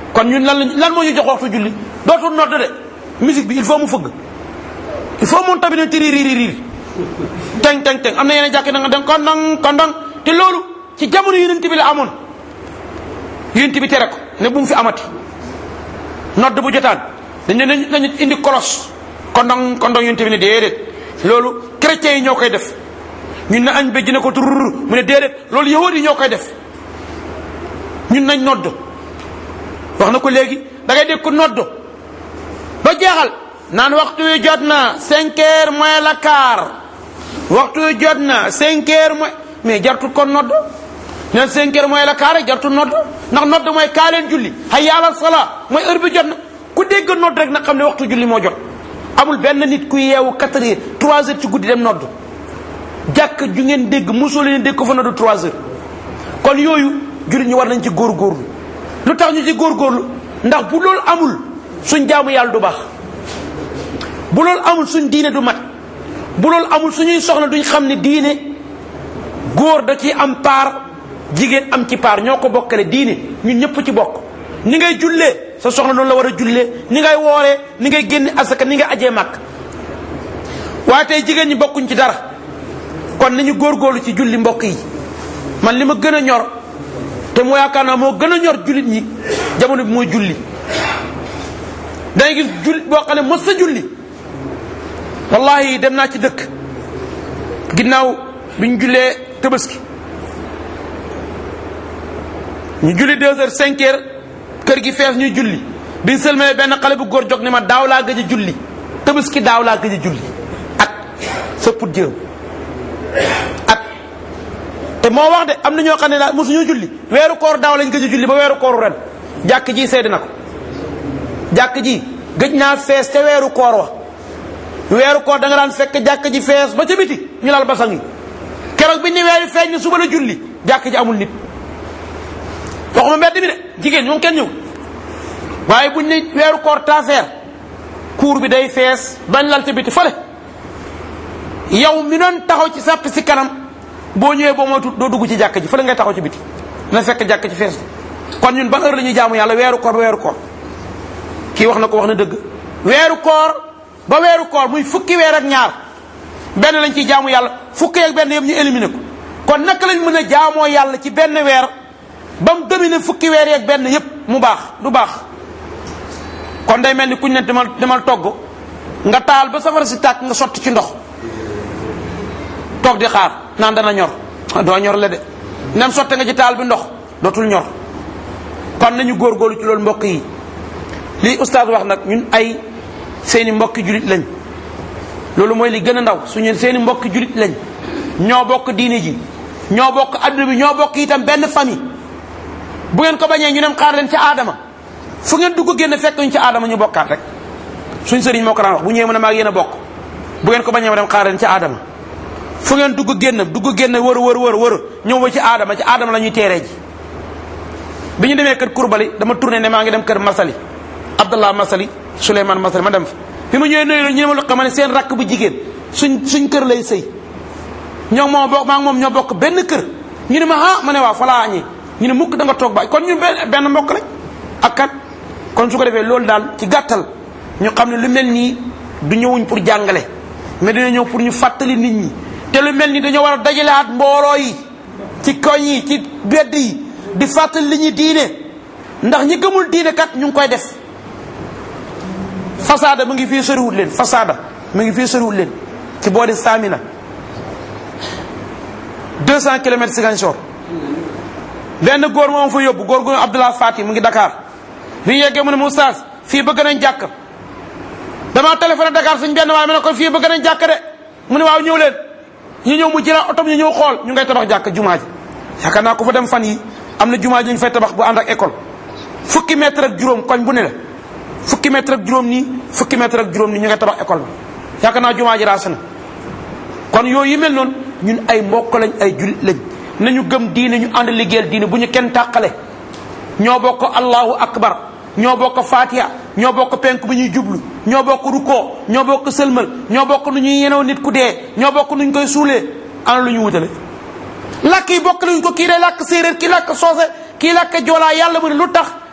kon ñun lan lañ lan moo ñu jox waxtu julli dootul nodd de musique bi il faut mu fëgg il faut moom tamit ne tiri riir riir teng teng teng am na yeneen jàkk na nga dem kondang kondang te loolu ci jamono yonent bi la amoon yonent bi tere ko ne bu mu fi amati nodd bu jotaan dañ ne nañ nañu indi kolos kondang kondang yonent bi ne déedéet loolu chrétiens yi ñoo koy def ñun na añ béjj ne ko turur mu ne déedéet loolu yahud yi ñoo koy def ñun nañ nodd wax na ko léegi da ngay dégg ko nodd ba jeexal naan waxtu wi jot na cinq heures moins la quart waxtu wi jot na cinq heures moins mais jartul kon nodd neen cinq heures moins la quart rek jartul nodd ndax nodd mooy kaa leen julli hayya ala salaa mooy heure bi jot na ku dégg nodd rek nag xam ne waxtu julli moo jot amul benn nit ku yeewu quatre heures trois heures ci guddi dem nodd jàkk ju ngeen dégg mosoo leen dégg ko fa nodd trois heures kon yooyu jullit ñi war nañ ci góorgóorlu lu tax ñu ci góorgóorlu ndax bu loolu amul suñ jaamu yàlla du baax bu loolu amul suñ diine du mat bu loolu amul suñuy soxla duñ xam ne diine góor da ci am paar jigéen am ci paar ñoo ko bokkale diine ñun ñëpp ci bokk ni ngay jullee sa soxla noonu la war a jullee ni ngay wooree ni ngay génne asaka ni ngay ajee màkk waaye tey jigéen ñi bokkuñ ci dara kon nañu góorgóorlu ci julli mbokk yi man li ma gën a ñor te moo yaakaar naa moo gën a ñor jullit ñi jamono bi mooy julli dangay gis jullit boo xam ne mos sa julli wallahi dem naa ci dëkk ginnaaw bi ñu jullee tabaski ñu julli deux heures cinq heures kër gi fees ñuy julli biñ sëlmee benn xale bu góor jog ne ma daaw laa gëj a julli tabaski daaw laa gëj a julli at sa put jëm at te moo wax de am na ñoo xam ne daal mosuñu julli weeru koor daaw lañ gëj a julli ba weeru kooru ren jàkk ji seede na ko jàkk ji gëj naa fees te weeru koor wa weeru koor da nga daan fekk jàkk ji fees ba ca biti ñu laal basang yi keroog bi ni weeri feeñ ne suba la julli jàkk ji amul nit waxuma mbedd mi de jigéen ñoom kenn ñëw waaye buñ ne weeru koor taafeer kuur bi day fees bañ lal ca biti fële yow mi doon taxaw ci sàpp si kanam boo ñëwee boo moytu doo dugg ci jàkk ji fële ngay taxaw ci biti na fekk jàkk ci fees kon ñun ban heure la ñuy jaamu yàlla weeru koor ba weeru koor kii wax na ko wax na dëgg weeru koor ba weeru koor muy fukki weer ak ñaar benn lañ ciy jaamu yàlla fukki ak benn yëpp ñu éliminé ko kon naka lañ mën a jaamoo yàlla ci benn weer ba mu domine fukki weer yeeg benn yëpp mu baax du baax kon day mel ni kuñ ne demal demal togg nga taal ba safara si tàkk nga sotti ci ndox toog di xaar naan dana ñor doo ñor la de nem sotte nga ci taal bi ndox dootul ñor kon nañu góorgóorlu ci loolu mbokk yi lii oustaz wax nag ñun ay seeni mbokki julit lañ loolu mooy li gën a ndaw suñu seeni mbokki julit lañ ñoo bokk diine ji ñoo bokk adduna bi ñoo bokk itam benn famille bu ngeen ko bañee ñu dem xaar leen ci aadama fu ngeen dugg génn fekk ñu ci aadama ñu bokkaat rek suñ sëriñ moo ko daan wax bu ñëwee mu ne maag yéen a bokk bu ngeen ko bañee ma dem xaar leen ci aadama fu ngeen dugg génn dugg génn wër wër wër wër ñëw ba ci aadama ci aadama la ñuy teeree ji bi ñu demee kër kurbali dama tourné ne maa ngi dem kër masali abdallah masali souleymane masali ma dem fa bi ma ñëwee nuyu la ñu ne ma lu xam ne seen rakk bu jigéen suñ suñ kër lay sëy ñoo moom bokk maa ngi moom ñoo bokk benn kër ñu ne ma ah ma ne waaw falaa añee ñu ne mukk da nga toog ba kon ñu benn benn mbokk rek ak kan kon su ko defee loolu daal ci gàttal ñu xam ne lu mel nii du ñëwuñ pour jàngale mais dina ñëw pour ñu fàttali nit ñi te lu mel ni dañoo war a dajaleaat mbooloo yi ci koñ yi ci bedd yi di fàttali li ñuy diine ndax ñi gëmul diine kat ñu ngi koy def fasaada mu ngi fii soriwut leen fasaada mu ngi fii soriwut leen ci boori Samina 200 kilomètres Ziguinchor benn góor moom fa yóbbu góor gu Abdullah Fati mu ngi Dakar bi ñu yeggee mu ne mu Oustaz fii bëgg nañ jàkk damaa téléphoné Dakar suñ benn waaye ma ne ko fii bëgg nañ jàkk de mu ne waaw ñëw leen ñu ñëw mu jëlaat otom ñu ñëw xool ñu ngay tabax jàkk jumaa ji yaakaar naa ko fa dem fan yi am na jumaa ji ñu fay tabax bu ànd ak école fukki mètre ak juróom koñ bu ne la fukki mètre ak juróom nii fukki mètre ak juróom nii ñu ngay tabax école bi yaakaar naa jumaa ji raas na kon yooyu yi mel noonu ñun ay mbokk lañ ay julit lañ nañu gëm diine ñu ànd liggéeyal diine bu ñu kenn tàqale ñoo bokk allahu akbar ñoo bokk fatiha ñoo bokk penk bu ñuy jublu ñoo bokk rukkoo ñoo bokk sëlmal ñoo bokk nu ñuy yenew nit ku dee ñoo bokk nuñ koy suulee ana lu ñu wutale làkk yi bokk luñ ko kii day làkk séeréer kii làkk soose kii làkk joolaa yàlla mu ne lu tax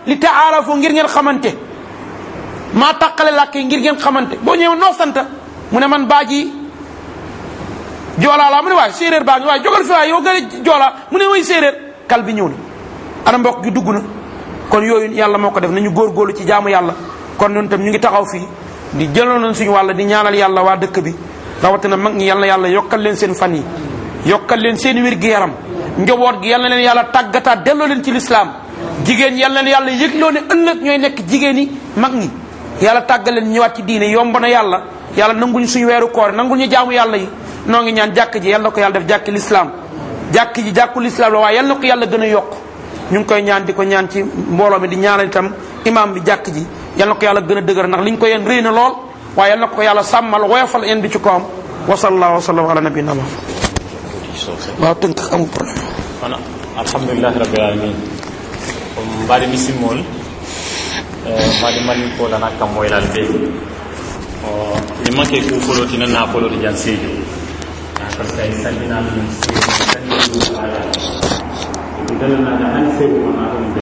li taarafu ngir ngeen xamante maa tàqale làkk yi ngir ngeen xamante boo ñëwee noo sant mu ne man baaji joolaa laa mu ne waaye séeréer baa ngi waaye jógal fi waaye yow nga ne joolaa mu ne way séeréer kal bi ñëw na ana mbokk gi dugg na kon yooyu yàlla moo ko def nañu góorgóorlu ci jaamu yàlla kon ñun tam ñu ngi taxaw fii di jëloon nañ suñu wàll di ñaanal yàlla waa dëkk bi rawatina mag ñi yal na yàlla yokkal leen seen fan yi yokkal leen seen wér gi yaram njaboot gi yal na leen yàlla tàggataat delloo leen ci lislaam jigéen yal na leen yàlla yëgloo ne ëllëg ñooy nekk jigéen yi mag ñi yàlla tàggal leen ñëwaat ci diine yomb na yàlla yàlla nanguñu suñu weeru koor nangul ñu jaamu yàlla yi noo ngi ñaan jàkk ji yal na ko yàlla def jàkki lislaam jàkk ji jàkku lislaam la waaye yal na ko yàlla gën a yokk ñu ngi koy ñaan di ko ñaan ci mbooloo mi di ñaanal itam imam bi jàkk ji yal na ko yàlla gën a dëgër ndax liñ ko yéen rëy na lool waaye yal na ko yàlla sàmmal woyofal yéen bi ci kawam wa sallallahu wa sallam ala nabiyina Muhammad waaw tënk amul problème kono alhamdulillahi rabbil alamin um mbaɗi misimol mbaɗi malin kolana kam moylal ɓe o mi manque kufoloti na nafoloti jan seedio par ce que ay salminama min seedio salmini ɗum ala ɗum dalanade han seedo wona ɗum